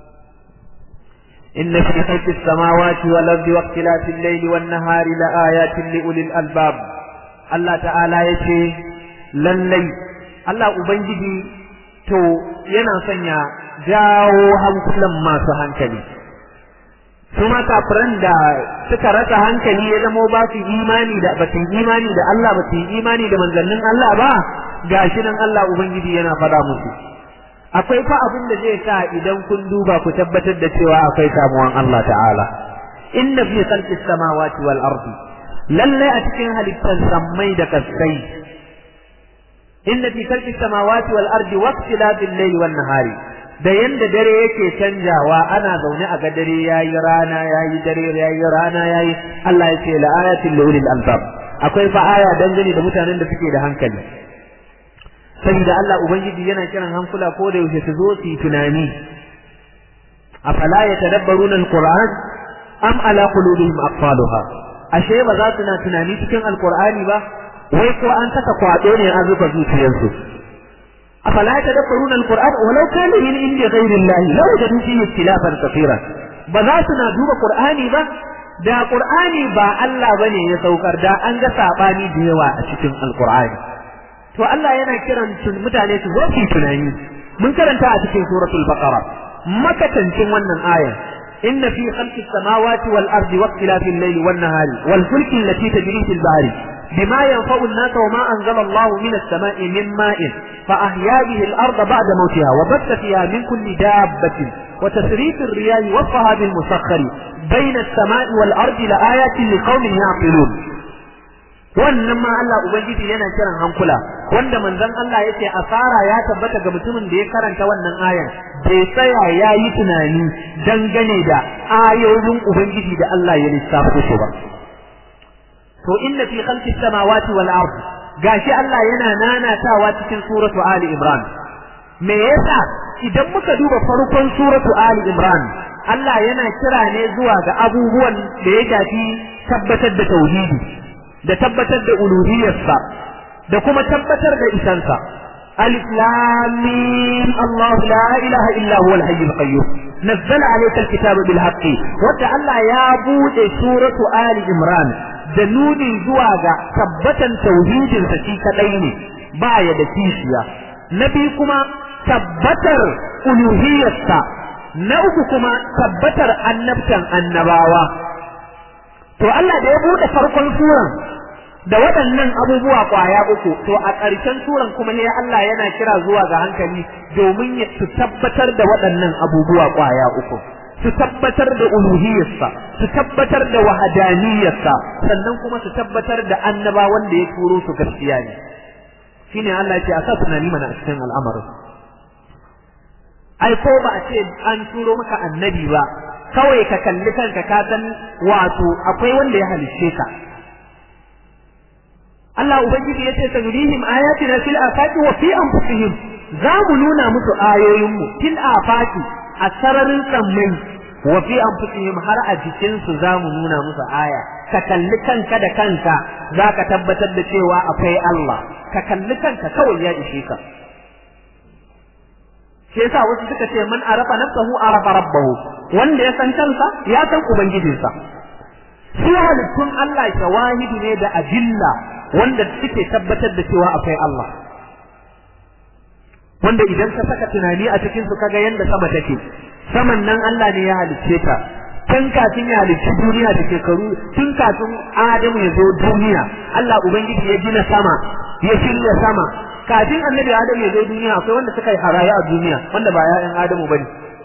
إن في خلق السماوات والأرض واختلاف الليل والنهار لآيات لأولي الألباب الله تعالى يشي للي الله أبنجي to yana sanya jawo hankulan masu hankali su ma kafiran da suka rasa hankali ya zamo ba su imani da ba su imani da Allah ba su imani da manzannin Allah ba gashi nan Allah ubangiji yana faɗa musu akwai fa abin da zai sa idan kun duba ku tabbatar da cewa akwai samuwan Allah ta'ala inna fi khalqis samawati wal ardi lalle a cikin halittar sammai da kaskai inna fi khalqis samawati wal ardi waqtilabil layli wan nahari da yanda dare yake canjawa ana zaune a ga dare yayi rana yayi dare yayi rana yayi Allah ya ce la ayatin li ulil albab akwai fa aya dangane da mutanen da suke da hankali saboda Allah ubangiji yana kiran hankula ko da yaushe su zo su yi tunani afala yatadabbaruna alquran am ala qulubihim aqfaluha ashe ba za su na tunani cikin alqur'ani ba wai ko an saka kwado ne an zuba zuciyarsu afala yatadabbaruna alquran walau kana min indi ghayri allah law jadu fihi ikhtilafan kathira ba za su na duba qur'ani ba da qur'ani ba Allah bane ya saukar da an ga sabani da yawa a cikin alqur'ani to Allah yana kiran mutane su zo su tunani mun karanta a cikin suratul baqara makatancin wannan aya inna fi khalqis samawati wal ardi wa ikhtilafil layli wan nahari wal fulki allati tajri fil bahri bima yanfa'u an-nas wa ma anzala Allahu minas sama'i min ma'in fa ahya bihi al-ardha ba'da mawtiha wa batta fiha min kulli dabbatin wa tasrif ar-riyah wa sahab al-musakhkhari bayna as-sama'i wal ardi la ayatin liqaumin ya'qilun wannan ma Allah ubangiji yana kiran hankula wanda manzon Allah yace asara ya tabbata ga mutumin da ya karanta wannan ayan bai tsaya ya yi tunani dangane da ayoyin ubangiji da Allah ya lissafo su ba to inna fi khalqis samawati wal ard gashi Allah yana nanatawa cikin suratu ali imran me yasa idan muka duba farkon suratu ali imran Allah yana kira ne zuwa ga abubuwan da ya shafi tabbatar da tauhidi da tabbatar da uluhiyarsa da kuma tabbatar da isansa alif lam mim Allah la ilaha illa huwa al-hayy al-qayyum nazzala alayka al-kitaba bil haqqi wanda Allah ya bude suratu ali imran da nuni zuwa ga tabbatan tauhidin sa shi kadai ne ba ya da kishiya nabi kuma tabbatar uluhiyarsa na uku kuma tabbatar annabtan annabawa to Allah da ya bude farkon suran da waɗannan abubuwa kwaya uku to a ƙarshen suran kuma ne Allah yana kira zuwa ga hankali domin ya su tabbatar da waɗannan abubuwa kwaya uku su tabbatar da uluhiyarsa su tabbatar da wahadaniyarsa sannan kuma su tabbatar da annaba wanda ya turo su gaskiya ne shine Allah ya ce a sa tunani mana a cikin al'amarin ai ko ba a ce an turo maka annabi ba kawai ka kalli kanka ka san wato akwai wanda ya halicce ka Allah ubangiji yace sanurihim ayatina fil afaqi wa fi anfusihim za mu nuna musu ayoyin mu fil afaqi a sararin sammai wa fi anfusihim har a jikin su za mu nuna musu aya ka kalli kanka da kanka za ka tabbatar da cewa akwai Allah ka kalli kanka kawai ya ishe ka shi yasa wasu suka ce man arafa nafsahu arafa rabbahu wanda ya san kansa ya san ubangijinsa su halittun Allah shawahidi ne da ajilla wanda suke tabbatar da cewa akwai Allah wanda idan ka saka tunani a cikin su kaga yanda sama take saman nan Allah ne ya halicce ta tun kafin ya halicci duniya da shekaru tun kafin Adamu ya zo duniya Allah ubangiji ya gina sama ya shirya sama kafin annabi Adamu ya zo duniya akwai wanda suka yi haraya a duniya wanda ba ya'yan Adamu bane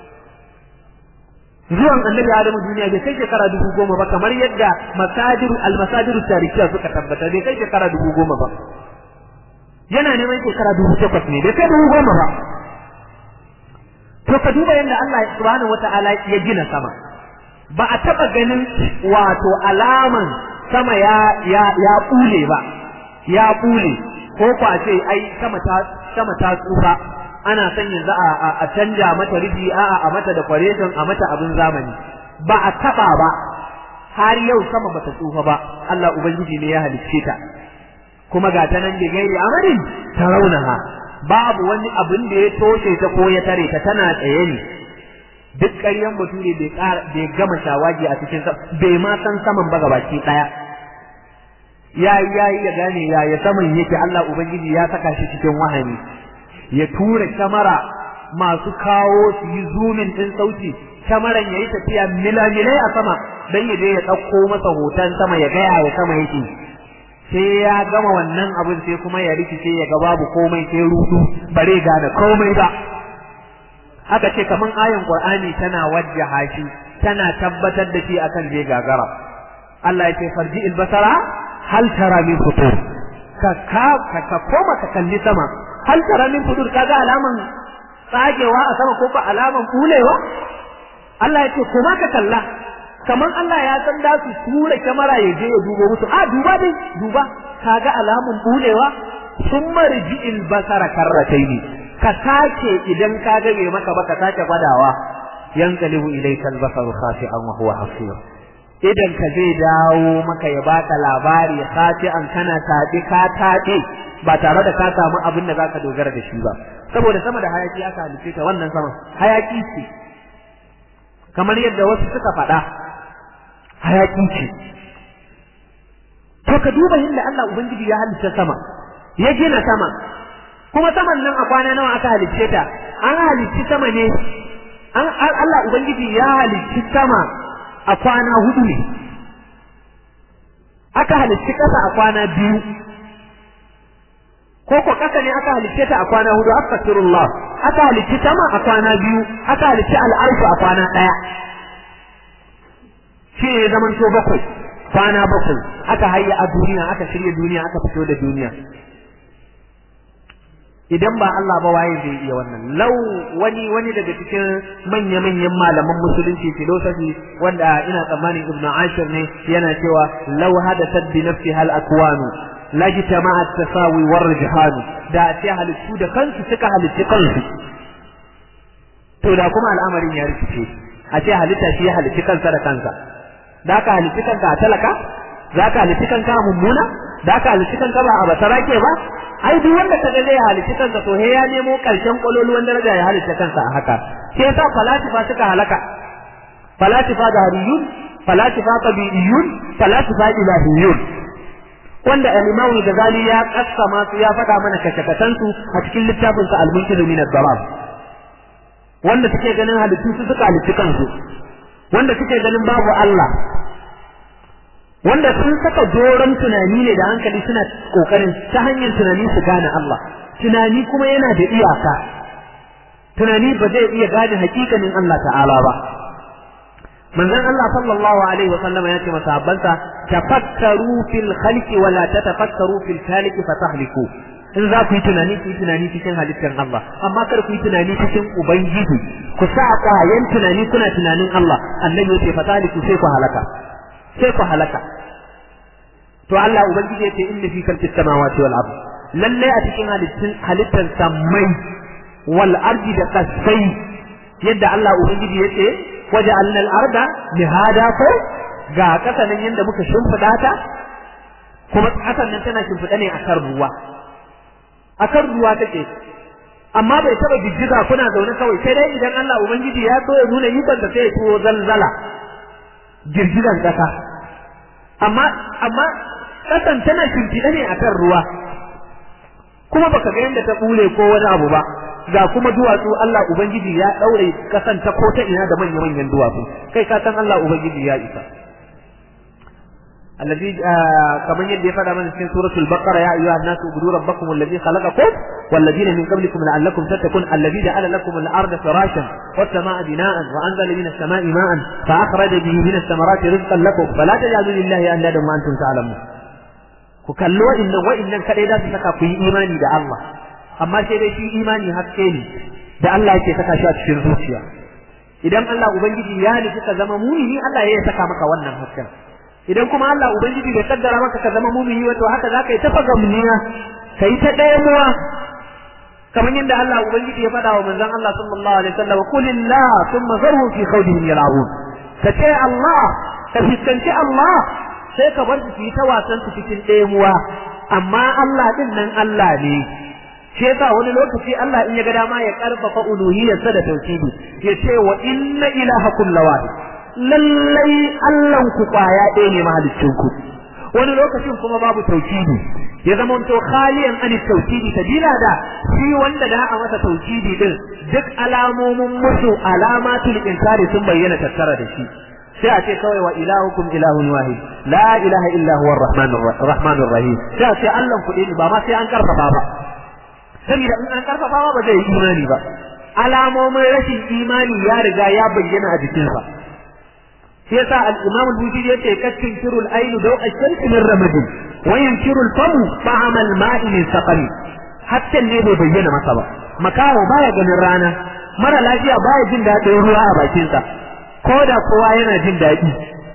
zuwan annabi Adamu duniya bai kai shekara dubu goma ba kamar yadda masadiru almasadiru tarihiya suka tabbata bai kai shekara dubu goma ba yana neman shekara dubu takwas ne bai kai dubu goma ba to ka duba yadda Allah subhanahu wata'ala ya gina sama ba a taba ganin wato alaman sama ya ya ya bule ba ya bule ko ko a ce ai sama ta sama ta tsufa ana son yanzu a canja mata rufi a'a a mata decoration a mata abin zamani ba a taba ba har yau sama bata tsufa ba Allah ubangiji ne ya halicce ta kuma ga ta nan da gairi amarin ta raunaha babu wani abin da ya toshe ta ko ya tare ta tana tsaye ne duk ƙaryan bature bai ƙara bai gama shawagi a cikin bai ma san saman ba gabaki ɗaya ya yayi ya gane ya ya saman yake Allah ubangiji ya saka shi cikin wahani ya tura kyamara masu kawo su yi zumin ɗin sauti kamaran yayi tafiya milamilai a sama dan ya je ya dauko masa hoton sama ya gaya ya sama yake sai ya gama wannan abin sai kuma ya rikice ya ga babu komai sai rudu bare gane komai ba aka ce kaman ayan qur'ani tana wajjaha shi tana tabbatar da shi akan zai gagara Allah ya ce farji albasara hal tara min futur ka ka ka koma ka kalli sama hal tara min futur kaga alaman tsagewa a sama ko ka alaman kulewa Allah ya ce kuma ka kalla kaman Allah ya san da su tura kyamara ya je ya dubo musu a duba dai duba kaga alamun bulewa sun marji albasara karrataini ka sake idan ka ga bai maka ba ka sake gwadawa yanqalibu ilayka albasaru khashi'an wa huwa hasir idan ka zai dawo maka ya baka labari khashi'an kana tabi ka tabi ba tare da ka samu abin da zaka dogara da shi ba saboda sama da hayaki aka halice ta wannan sama hayaki ce kamar yadda wasu suka faɗa hayaki ce to ka duba yadda Allah ubangiji ya halitta sama ya gina sama kuma saman nan a kwana nawa aka halicce ta an halicci sama ne an Allah ubangiji ya halicci sama a kwana hudu ne aka halicci ƙasa a kwana biyu ko ko ƙasa ne aka halicce ta a kwana hudu astaghfirullah aka halicci sama a kwana biyu aka halicci al'arshu a kwana ɗaya shi ne zaman to bakwai kwana bakwai aka hayya a duniya aka shirya duniya aka fito da duniya idan ba Allah ba waye zai iya wannan lau wani wani daga cikin manya manyan malaman musulunci philosophy wanda ina tsammanin Ibn Ashir ne yana cewa law hadathat bi nafsi hal akwanu la jitama'a at-tasawi war rijhan da ce halittu da kansu suka halitti kansu to da kuma al'amarin ya rikice a ce halitta shi ya halitti kansa da kansa da ka halitti kanka a talaka za ka halitti kanka a mummuna da ka halitti kanka ba a basarake ba ai duk wanda kaga zai halitta kansa to he ya nemo karshen kololuwan daraja ya halitta kansa a haka sai yasa falasifa suka halaka falasifa dariyun falasifa tabi'iyun falasifa ilahiyun wanda al-Imam Ghazali ya kassama su ya faɗa mana kashakatan su a cikin littafin sa al-Munqidh min ad-Dalal wanda suke ganin halittu su suka halitta kansu wanda suke ganin babu Allah wanda sun saka doron tunani ne da hankali suna kokarin ta hanyar tunani su gane Allah tunani kuma yana da iyaka tunani ba zai iya gane hakikanin Allah ta'ala ba manzon Allah sallallahu alaihi wa sallama ya ce masahabbansa tafakkaru fil khalqi wa la tatafakkaru fil khaliqi fatahliku in za ku yi tunani ku yi tunani cikin halittar Allah amma kar ku yi tunani cikin ubangiji ku sa kwayan tunani kuna tunanin Allah annabi ya ce fatahliku sai ku halaka sai ku halaka to Allah ubangiji yace inna fi khalqis samawati wal ard lalle a cikin halittun halittar samai wal ardi da kasai yadda Allah ubangiji yace waja'alna al arda mihada ko ga kasanin yanda muka shimfida ta kuma kasan nan tana shimfida ne akan ruwa akan ruwa take amma bai taba jijjiga kuna zaune kawai sai dai idan Allah ubangiji ya so ya nuna ikon da sai ya tuwo zalzala girgizan kasa amma amma kasan tana shimfiɗa ne akan ruwa kuma baka ga yadda ta bule ko wani abu ba ga kuma duwatsu Allah ubangiji ya daure kasan ta ko ta ina da manyan manyan duwatsu kai ka san Allah ubangiji ya isa الذي كمان يدي فدا من في سورة البقرة يا أيها الناس اعبدوا ربكم الذي خلقكم والذين من قبلكم لعلكم تتقون الذي جعل لكم الأرض فراشا والسماء بناء وأنزل من السماء ماء فأخرج به من الثمرات رزقا لكم فلا تجعلوا لله أندادا وأنتم تعلمون ku kalli wa'annan wa'annan kadai za su saka ku yi imani da Allah amma sai dai shi imani haske ne da Allah yake saka shi a cikin zuciya idan Allah ubangiji ya nufi ka zama mumini Allah ya saka maka wannan hasken idan kuma Allah ubangiji bai kaddara maka ka zama mumini wato haka zaka yi tafa gamniya kai ta ɗaya muwa kamar yadda Allah ubangiji ya faɗa wa manzon Allah sallallahu alaihi wasallam qulillah thumma zarhum fi khawdihim yal'abun ka ce Allah ka fiskanci Allah sai ka bar su su yi ta wasan su cikin ɗemuwa amma Allah din nan Allah ne shi yasa wani lokaci Allah in ya ga dama ya karfafa uluhiyyarsa da tauhidi ya ce wa inna ilahakum lawahid lallai Allahn ku kwaya ɗaya ne mahaliccin ku wani lokacin kuma babu tauhidi ya zama to khaliyan an tauhidi sabila da shi wanda da a masa tauhidi din duk alamomin musu alamatul inkari sun bayyana tattara da shi sai a ce kawai wa ilahukum ilahun wahid la ilaha illa huwa arrahmanur rahim sai a ce Allah kuɗi ne ba ma sai an karfafa ba saboda in an karfafa ba zai yi imani ba alamomin rashin imani ya riga ya bayyana a jikinsa sai yasa al-imam al-bujiri yace kaskin kirul ainu daw ash-shams min ramadin wa yankiru al-famu ta'ama al-ma'i min saqami hatta ne bai bayyana masa ba makaho baya ganin rana mara lafiya baya jin daɗin ruwa a bakinsa ko da kowa yana jin daɗi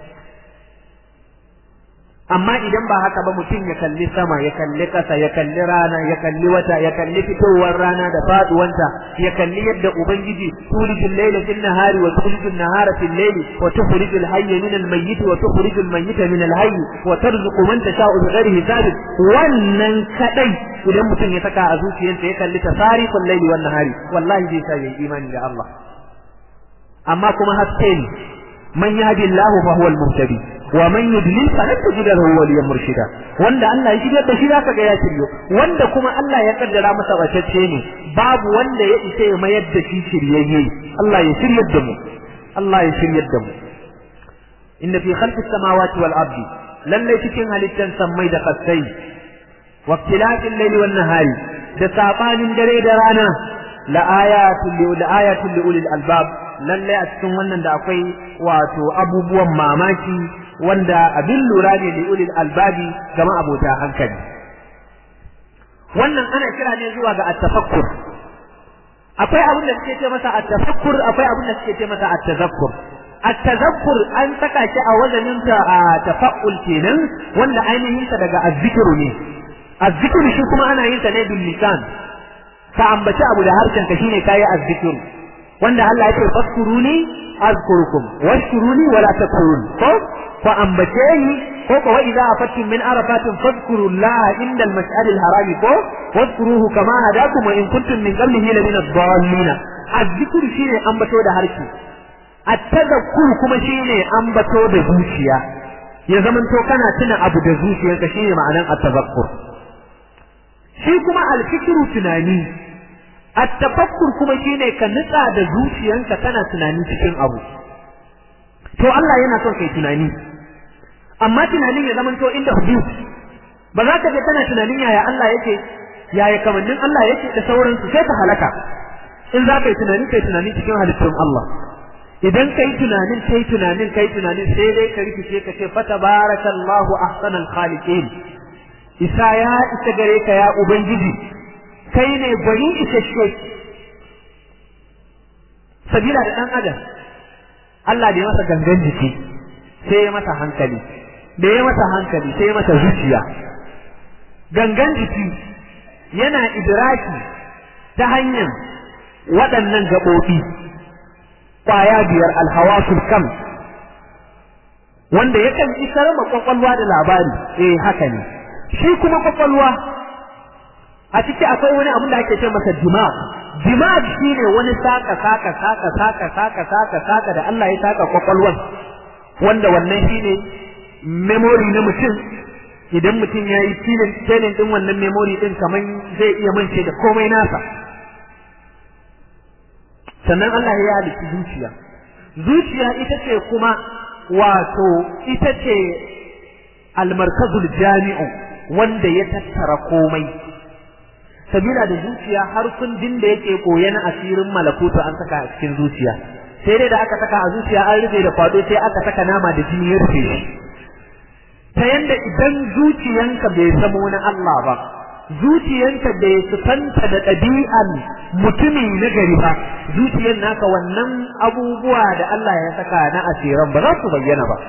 amma idan ba haka ba mutum ya kalli sama ya kalli ƙasa ya kalli rana ya kalli wata ya kalli fitowar rana da faduwanta ya kalli yadda ubangiji tulijul layla fil nahari wa tulijul nahara fil layli wa tukhrijul hayya min al mayyit wa tukhrijul mayyita min al hayy wa tarzuqu man tasha'u bighairi hisab wannan kadai idan mutum ya saka a zuciyarsa ya kalli tasariful layli wan nahari wallahi zai sa yayi imani da Allah amma kuma haske ne man yahdi Allah fa huwa al-muhtadi wa man yudlil falan tajid lahu waliyan murshida wanda Allah ya shigar da shi zaka ga ya shiryo wanda kuma Allah ya kaddara masa bacacce ne babu wanda ya isa ya mayar da shi shiryayye Allah ya shiryar da mu Allah ya shiryar da mu inna fi khalqis samawati wal ardi lalle cikin halittan sammai da kasai wa ikhtilafil layli wan nahari da sabanin dare da rana la ayatul li la ayatul li ulil albab lalle a cikin wannan da akwai wato abubuwan mamaki wanda abin lura ne da ulil albabi gama abota hankali wannan ana kira ne zuwa ga at-tafakkur akwai abin da suke ce masa at-tafakkur akwai abin da suke ce masa at-tazakkur at-tazakkur an saka shi a wazanin ta a tafakkul kenan wanda ainihin sa daga azzikru ne azzikru shi kuma ana yin sa ne bil lisan ka ambaci abu da harshen ka shine kai azzikru wanda Allah ya ce faskuruni azkurukum washkuruni wala takfurun ko fa ambace ni ko ko wa idza afattum min arafatin fadhkuru Allah inda al-mash'ar al-haram ko wadhkuruhu kama hadakum wa in kuntum min qablihi la min ad-dallin az-zikru shine ambato da harshe at-tadhakkur kuma shine ambato da zuciya ya zamanto kana tuna abu da zuciyarka shine ma'anan at-tadhakkur shi kuma al-fikru tunani at-tafakkur kuma shine ka nutsa da zuciyanka kana tunani cikin abu to Allah yana son kai tunani amma tunanin ya zamanto inda hudud ba za ka je kana tunanin yaya Allah yake yaya kamannin Allah yake da sauransu sai ka halaka in za ka yi tunani kai tunani cikin halittun Allah idan kai tunanin kai tunanin kai tunanin sai dai ka rikice ka ce fa tabarakallahu ahsanal khaliqin isa ya isa gare ka ya ubangiji kai ne gwani isasshe sabila da dan adam Allah da ya masa gangan jiki sai ya masa hankali da ya masa hankali sai ya masa zuciya gangan jiki yana idraki ta hanyar waɗannan gaɓoɓi ƙwaya biyar alhawasul kam wanda yakan isar ma kwakwalwa da labari eh haka ne shi kuma kwakwalwa a ciki akwai wani abin da ake ce masa dimag dimag shine wani saka saka saka saka saka saka saka da Allah ya saka kwakwalwar wanda wannan shine memory na mutum idan mutum ya yi filin filin din wannan memory din kaman zai iya mance da komai nasa sannan Allah ya halitta zuciya zuciya ita ce kuma wato ita ce almarkazul jami'u wanda ya tattara komai sabila da zuciya har kundin da yake koya na asirin malakutu an saka a cikin zuciya sai dai da aka saka a zuciya an rufe da kwado sai aka saka nama da jini ya rufe shi ta yanda idan zuciyanka bai zama na Allah ba zuciyanka bai sufanta da ɗabi'an mutumi na gari ba zuciyar naka wannan abubuwa da Allah ya saka na asiran ba za su bayyana ba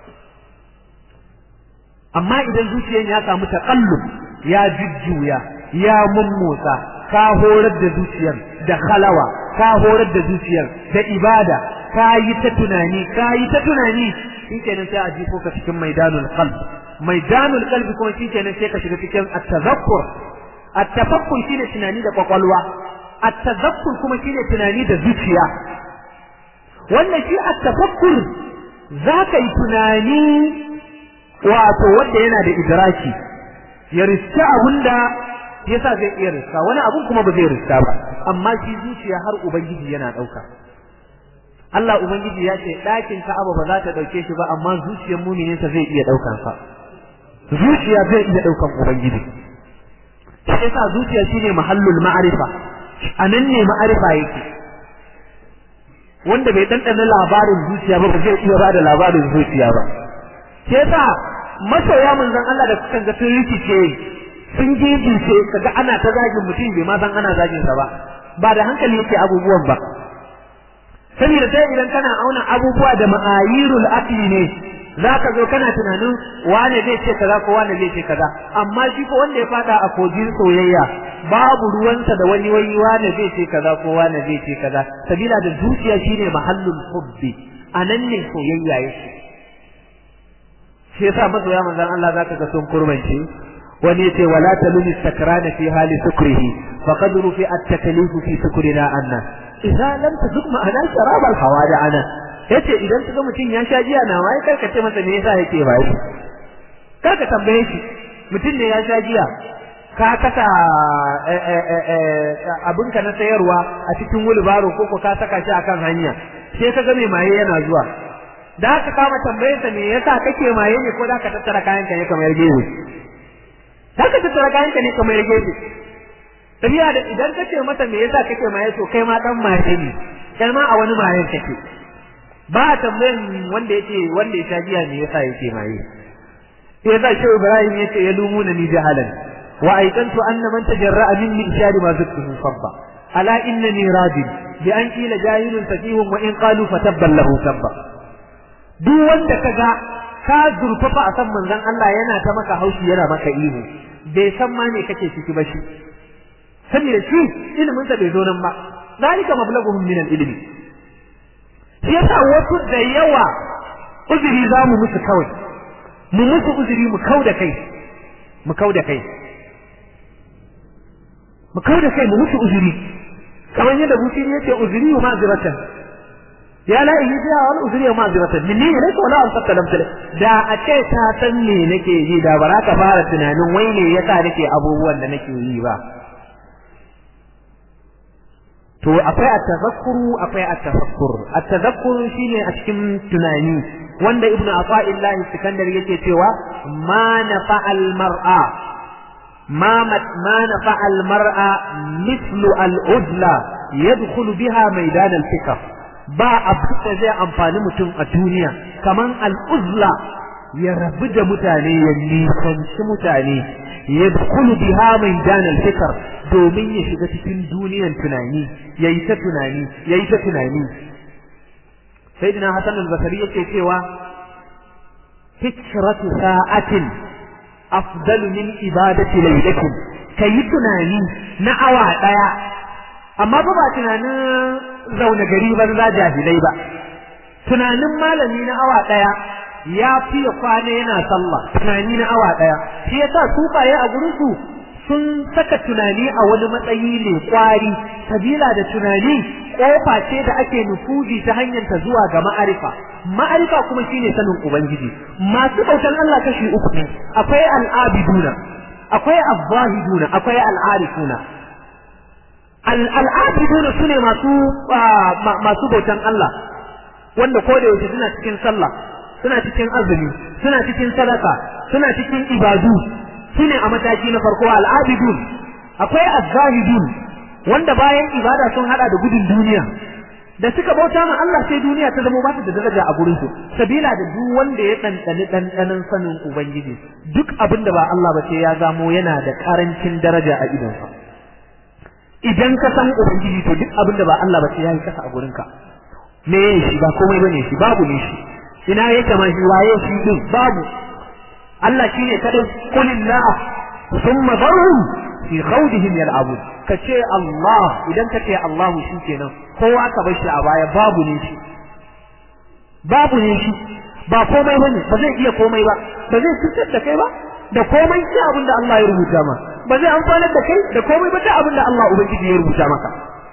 amma idan zuciyar ya samu taƙallub ya jujjuya ya mummotsa ka horar da zuciyar da khalawa ka horar da zuciyar da ibada ka yi ta tunani ka yi ta tunani shikenan sai a jifo ka cikin maidanul qalb maidanul qalbi kuma shikenan sai ka shiga cikin at-tazakkur at-tafakkur shine tunani da kwakwalwa at-tazakkur kuma shine tunani da zuciya wannan shi at-tafakkur zaka yi tunani wato wanda yana da idraki ya riska abunda yasa zai iya riska wani abun kuma ba zai riska ba amma shi zuciya har ubangiji yana dauka Allah ubangiji ya ce ɗakin Ka'aba ba za ta dauke shi ba amma zuciyar muminin sa zai iya daukan sa zuciya zai iya daukan ubangiji shi yasa zuciya shine mahallul ma'arifa anan ne ma'arifa yake wanda bai dandana labarin zuciya ba ba zai iya bada labarin zuciya ba shi yasa masoya manzon Allah da suka ga sun rikice sun gigice kaga ana ta zagin mutum bai ma san ana zagin sa ba ba da hankali yake abubuwan ba saboda sai idan kana auna abubuwa da ma'ayirul aqli ne zaka zo kana tunanin wane zai ce kaza ko wane zai ce kaza amma shi ko wanda ya fada a kogin soyayya babu ruwansa da wani wai wane zai ce kaza ko wane zai ce kaza sabila da zuciya shine mahallul hubbi anan ne soyayya yake shi yasa masoya manzon Allah zaka ga sun kurmance wani yace wala talumi sakrana fi hali sukrihi faqad rufi at-taklif fi sukrina anna idza lam tazuk ma'ana sharab al-hawada ana yace idan kaga mutum ya sha jiya na wai karka ce masa me yasa yake bai karka tambaye shi mutum ne ya sha jiya ka kasa abinka na sayarwa a cikin wulbaro ko ka saka shi akan hanya sai ka ga mai maye yana zuwa da ka kama tambayarsa me yasa kake maye ne ko da ka tattara kayanka ne kamar gefe da ka tattara kayanka ne kamar gefe tafiya da idan kace masa me yasa kake maye to kai ma dan maye ne kai ma a wani mayen kake ba a tambayan wanda yake wanda ya sha giya me yasa yake maye sai yasa shi Ibrahim yace ya lumuna ni jahalan wa aikantu anna man tajarra'a minni ishari ma zuktuhu sabba ala innani radin bi an qila jahilun safihun wa in qalu fatabban lahu sabba duk wanda kaga ka zurfafa a san manzon Allah yana ta maka haushi yana maka ihu bai san ma me kake ciki ba shi saboda shi ilimin sa bai zo nan ba zalika mablaghuhum min al-ilmi shi yasa wasu da yawa uzuri za mu musu kawai mu musu uzuri mu kau da kai mu kau da kai mu kau da kai mu musu uzuri kamar yadda busiri yace uzuri wa ma'ziratan ya la ilaha illa wal uzuri wa ma'ziratan minni ilayka wala an fatta lam da a ce ta san me nake yi da ba ka fara tunanin wai ne yasa nake abubuwan da nake yi ba to akwai at-tazakkuru akwai at-tafakkur at-tazakkuru shine a cikin tunani wanda ibnu ata'illah sikandar yake cewa ma nafa'al mar'a ma ma nafa'al mar'a mithlu al-udla yadkhulu biha maidan al-fikr ba abu da zai amfani mutum a duniya kaman al-uzla ya rabu da mutane ya nisanci mutane yadkhulu biha maidan al-fikr domin ya shiga cikin duniyan tunani yayi ta tunani yayi ta tunani sayyidina hasan al-basri yake cewa fikratu sa'atin afdalu min ibadati laylatin kayi tunani na awa daya amma ba ba tunanin zaune gari banza jahilai ba tunanin malami na awa daya ya fiye kwana yana sallah tunani na awa daya shi yasa sufaye a gurin su sun saka tunani a wani matsayi ne kwari sabila da tunani kofa ce da ake nufuzi ta hanyar ta zuwa ga ma'arifa ma'arifa kuma shine sanin ubangiji masu bautan Allah kashi uku ne akwai al'abiduna akwai azzahiduna akwai al'arifuna al'abiduna sune masu masu bautan Allah wanda ko da yaushe suna cikin sallah suna cikin azumi suna cikin sadaka suna cikin ibadu shine a mataki na farko al'abidun akwai az-zahidun wanda bayan ibada sun hada da gudun duniya da suka bauta ma Allah sai duniya ta zama ba ta da daraja a gurin su sabila da duk wanda ya dandani dandanan sanin ubangiji duk abin da ba Allah ba sai ya zamo yana da karancin daraja a idonsa idan ka san ubangiji to duk abin da ba Allah ba sai ya yi kasa a gurin ka me shi ba komai bane shi babu ne shi ina yake ma shi waye shi din babu Allah shine kadai kulillah thumma dharhum fi khawdihim yal'abun kace Allah idan kace Allah kenan kowa ka bar shi a baya babu ne shi babu ne shi ba komai bane ba zai iya komai ba ba zai cutar da kai ba da komai sai abin da Allah ya rubuta ma ba zai amfanar da kai da komai ba ta abin da Allah ubangiji ya rubuta maka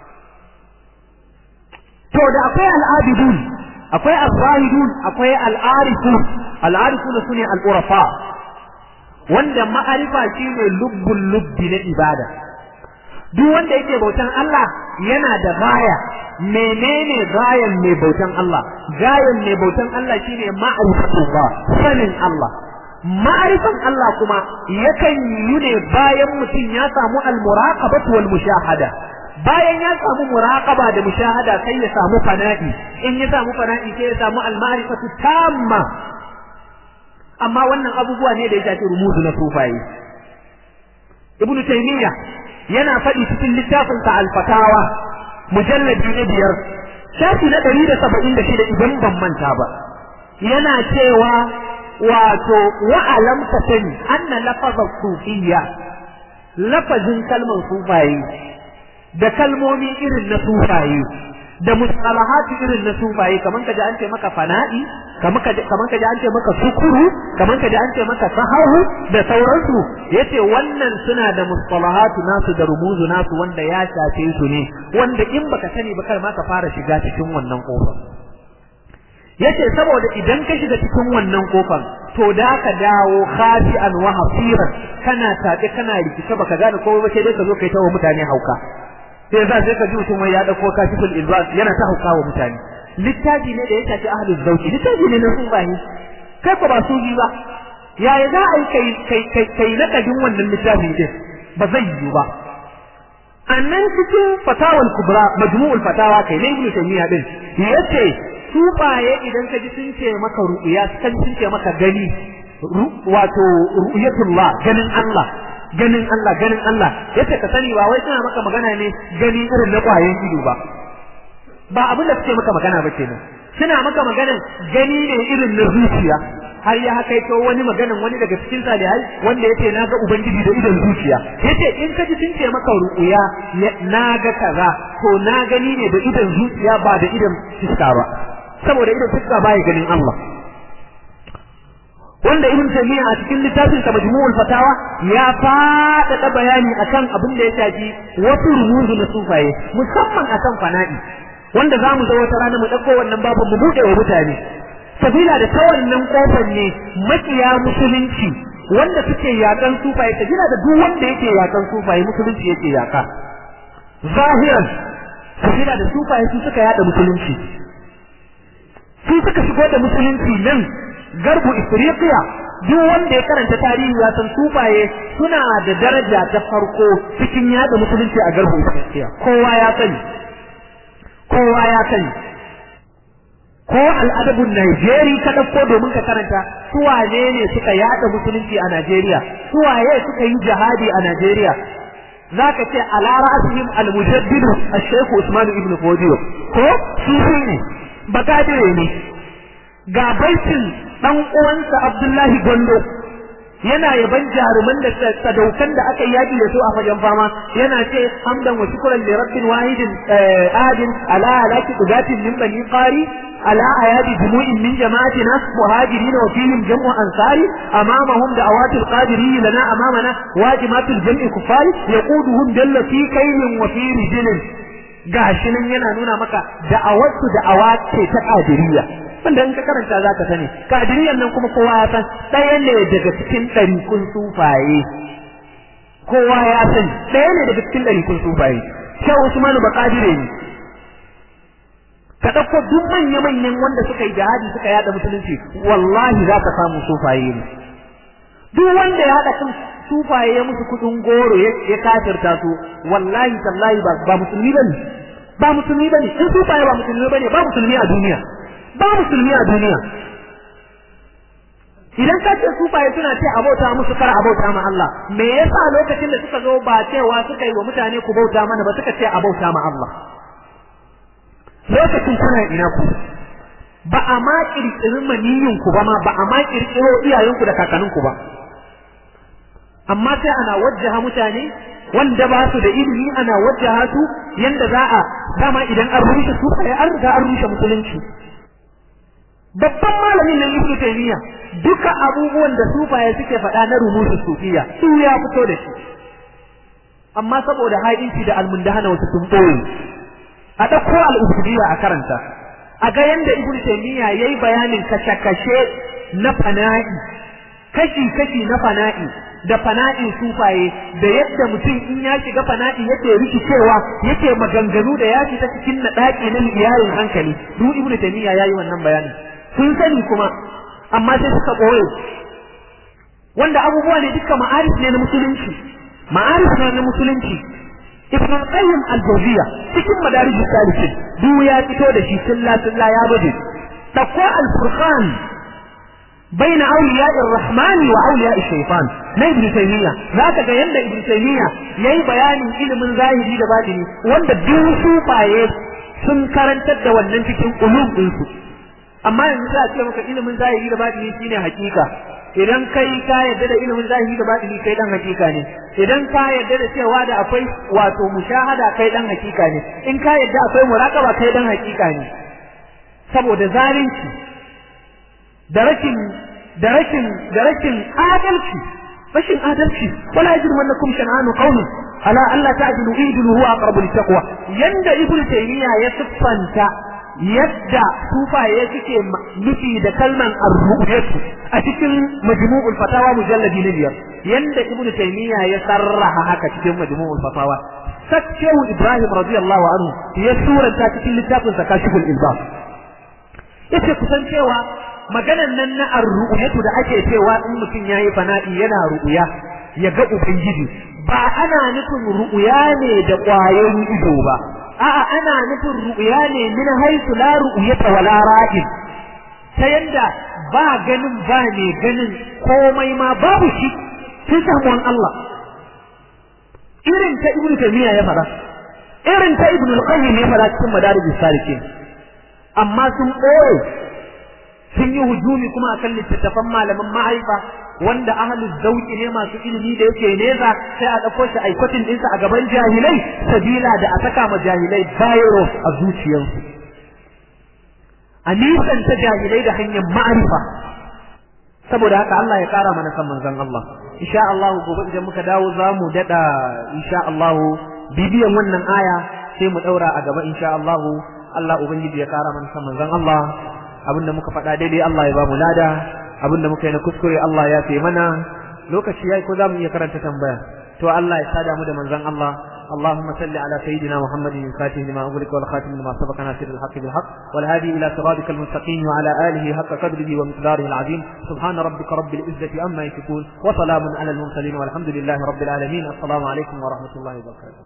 to da akwai al'abidun akwai al-zahidun akwai al-arifun al-arifun sune al-urafa wanda ma'arifa shine lubbul lubbi na ibada duk wanda yake bautan Allah yana da gaya menene gayan mai bautan Allah gayan mai bautan Allah shine ma'rifatullah sanin Allah ma'rifan Allah kuma yakan yi ne bayan mutum ya samu al-muraqabatu wal mushahada bayan ya samu muraqaba da mushahada sai ya samu fana'i in ya samu fana'i sai ya samu al-ma'rifatu tamma amma wannan abubuwa ne da ya shafi rumuzu na sufaye ibnu taymiya yana faɗi cikin littafin sa al-fatawa mujalladi na biyar shafi na ɗari da saba'in da shida idan ban manta ba yana cewa wato wa'alam ka sani anna lafazar sufiyya lafazin kalmar sufaye da kalmomi irin na sufaye da mustalahatu irin na sufaye kaman kaji an ce maka fana'i kaman kaji kaman kaji an ce maka sukuru kaman kaji an ce maka sahahu da sauransu yace wannan suna da mustalahatu nasu da rumuzu nasu wanda ya shafe su ne wanda in baka sani ba kar ma ka fara shiga cikin wannan kofar yace saboda idan ka shiga cikin wannan kofar to da ka dawo khasi'an wa hasiran kana tabe kana rikice baka gane komai ba sai dai ka zo kai tawo mutane hauka sai za sai ka ji mutum wai ya dauko kashiful ilbas yana ta hauka wa mutane littafi ne da ya shafi ahlul zauki littafi ne na sufahi kai ko ba sufi ba yaya za a yi kai kai kai kai nakadin wannan littafin din ba zai yiwu ba annan cikin fatawal kubra majmu'ul fatawa kai ne ibnu taymiya din yace sufaye idan ka ji sun ce maka ru'ya sun ce maka gani wato ru'yatullah ganin Allah ganin Allah ganin Allah yace ka sani ba wai suna maka magana ne gani irin na kwayen ido ba ba abin da suke maka magana ba kenan suna maka maganan gani ne irin na zuciya har ya haka to wani maganan wani daga cikin salihai wanda yace na ga ubangiji da idon zuciya yace in ka ji sun ce maka ru'uya na ga kaza to na gani ne da idon zuciya ba da idon fiska ba saboda idon fiska baya ganin Allah wanda ibn taymiya a cikin littafin sa majmu'ul fatawa ya faɗaɗa bayani akan abin da ya shafi wasu rumuzu na sufaye musamman akan fana'i wanda zamu zo wata rana mu ɗauko wannan babin mu buɗe wa mutane sabila da ta wannan kofar ne makiya musulunci wanda suke yakan sufaye sabila da duk wanda yake yakan sufaye musulunci yake yaka zahiran sabila da sufaye su suka yada musulunci su suka shigo da musulunci nan garbu ifriqiya duk wanda ya karanta tarihi ya san sufaye suna da daraja ta farko cikin yada musulunci a garbu ifriqiya kowa ya sani kowa ya sani ko al'adabun Najeriya ka ɗauko domin ka karanta su wane ne suka yada musulunci a Najeriya su waye suka yi jihadi a Najeriya zaka ce ala ra'asihim al-mujaddid al-shaykh Usman ibn Fodiyo ko su ne bakadire ne ga baitin dan uwansa Abdullahi Gondo yana yaban jaruman da sadaukan da aka yaki da su a fagen fama yana ce hamdan wa shukran li rabbin wahidin adin ala alaki qudatin min bani qari ala ayadi jumu'in min jama'atina muhajirin wa fihim jam'u ansari amamahum da'awatul qadirin lana amamana wajibatul jam'i kuffari yaquduhum dalla fi kaylin wa fi rijlin gashi nan yana nuna maka da'awatu da'awa ce ta qadiriyya wanda in ka karanta zaka sani kadiriyan nan kuma kowa ya san ɗaya ne daga cikin ɗarikun sufaye kowa ya sani ɗaya ne daga cikin ɗarikun sufaye shehu usmanu ba kadire ne ka ɗauko duk manya-manyan wanda suka yi jihadi suka yada musulunci wallahi za ka samu sufaye ne duk wanda ya haɗa kan sufaye ya musu kuɗin goro ya kafirta su wallahi tallahi ba musulmi bane ba musulmi bane in sufaye ba musulmi bane ba musulmi a duniya ba musulmi a duniya idan ka ce sufaye suna ce abauta musu kar abauta ma Allah me yasa lokacin da suka zo ba cewa suka yi wa mutane ku bauta mana ba suka ce abauta ma Allah lokacin kuna ina ku ba a ma kirkirin maniyin ku ba ma ba a ma kirkiro iyayenku da kakanninku ba amma sai ana wajjaha mutane wanda ba su da ilimi ana wajjaha su yanda za a dama idan an rushe sufaye an riga an rushe musulunci babban malamin nan ibnu taymiya duka abubuwan da sufaye suke faɗa na rumusu sufiya su ya fito da shi amma saboda haɗinci da almundahana wasu sun ɓoye a ɗauko al'ubudiyya a karanta a ga yanda ibnu taymiya yayi bayanin kashe-kashe na fana'i kashi-kashi na fana'i da fana'in sufaye da yadda mutum in ya shiga fana'i yake rikicewa yake maganganu da ya fita cikin naɗaƙi na iyalin hankali duk ibnu taymiya yayi wannan bayani sun sani kuma amma sai suka ɓoye wanda abubuwa ne duka ma'arif ne na musulunci ma'arif ne na musulunci ibn qayyim al-jawziya cikin madarij salikin duk ya fito da shi tilla tilla ya bade dakko al-furqan بين أولياء الرحمن وأولياء الشيطان na ibn taymiya zaka ga yanda ibn taymiya yayi bayanin ilimin zahiri da batini wanda duk sufaye sun karantar da wannan cikin ulum din su amma yanzu za a ce maka ilimin zahiri da batini shine hakika idan kai ka yarda da ilimin zahiri da batini kai dan hakika ne idan ka yarda da cewa da akwai wato mushahada kai dan hakika ne in ka yarda akwai muraqaba kai dan hakika ne saboda zalunci da rashin da rashin da rashin adalci rashin adalci wala yajrimannakum shan'anu qawmin ala alla ta'dilu idilu huwa aqrabu littaqwa yanda ibnu taymiya ya siffanta yadda sufaye suke nufi da kalman ar-ru'yatu a cikin majmu'ul fatawa mujalladi na biyar yanda ibnu taymiya ya sarraha haka cikin majmu'ul fatawa sakkewu ibrahim radiyallahu anhu ya suranta cikin littafin zakashiful ilbab yace kusan cewa maganan nan na ar-ru'yatu da ake cewa in mutum yayi fana'i yana ru'ya ya ga ubangiji ba ana nufin ru'ya ne da ƙwayoyin ido ba a'a ana nufin ru'ya ne min haythu la ru'yata wala ra'in ta yanda ba ganin ba ne ganin komai ma babu shi sun samuwan Allah irin ta ibnu taymiya ya fara irin ta ibnu al-qayyim ya fara cikin madarijus salikin amma sun ɓoye sun yi hujumi kuma akan littattafan malaman ma'aifa wanda ahlul zauki ne masu ilimi da yake nesa sai a ɗauko shi aikotin ɗinsa a gaban jahilai sabila da a saka ma jahilai virus a zuciyarsu a nisan ta jahilai da hanyar ma'arifa saboda haka Allah ya ƙara mana san manzon Allah insha Allah gobe idan muka dawo za mu daɗa insha Allah bibiyan wannan aya sai mu ɗaura a gaba insha Allah Allah ubangiji ya ƙara mana san manzon Allah abinda muka faɗa daidai Allah ya ba mu lada abinda muka yi na kuskure Allah ya fi mana lokaci yayi ko za mu iya karanta tambaya to Allah ya sada mu da manzon Allah اللهم صل على سيدنا محمد الفاتح لما أغلق والخاتم لما سبق ناصر الحق بالحق والهادي إلى صراطك المستقيم وعلى آله حق قدره ومقداره العظيم سبحان ربك رب العزة عما يصفون وسلام على المرسلين والحمد لله رب العالمين السلام عليكم ورحمة الله وبركاته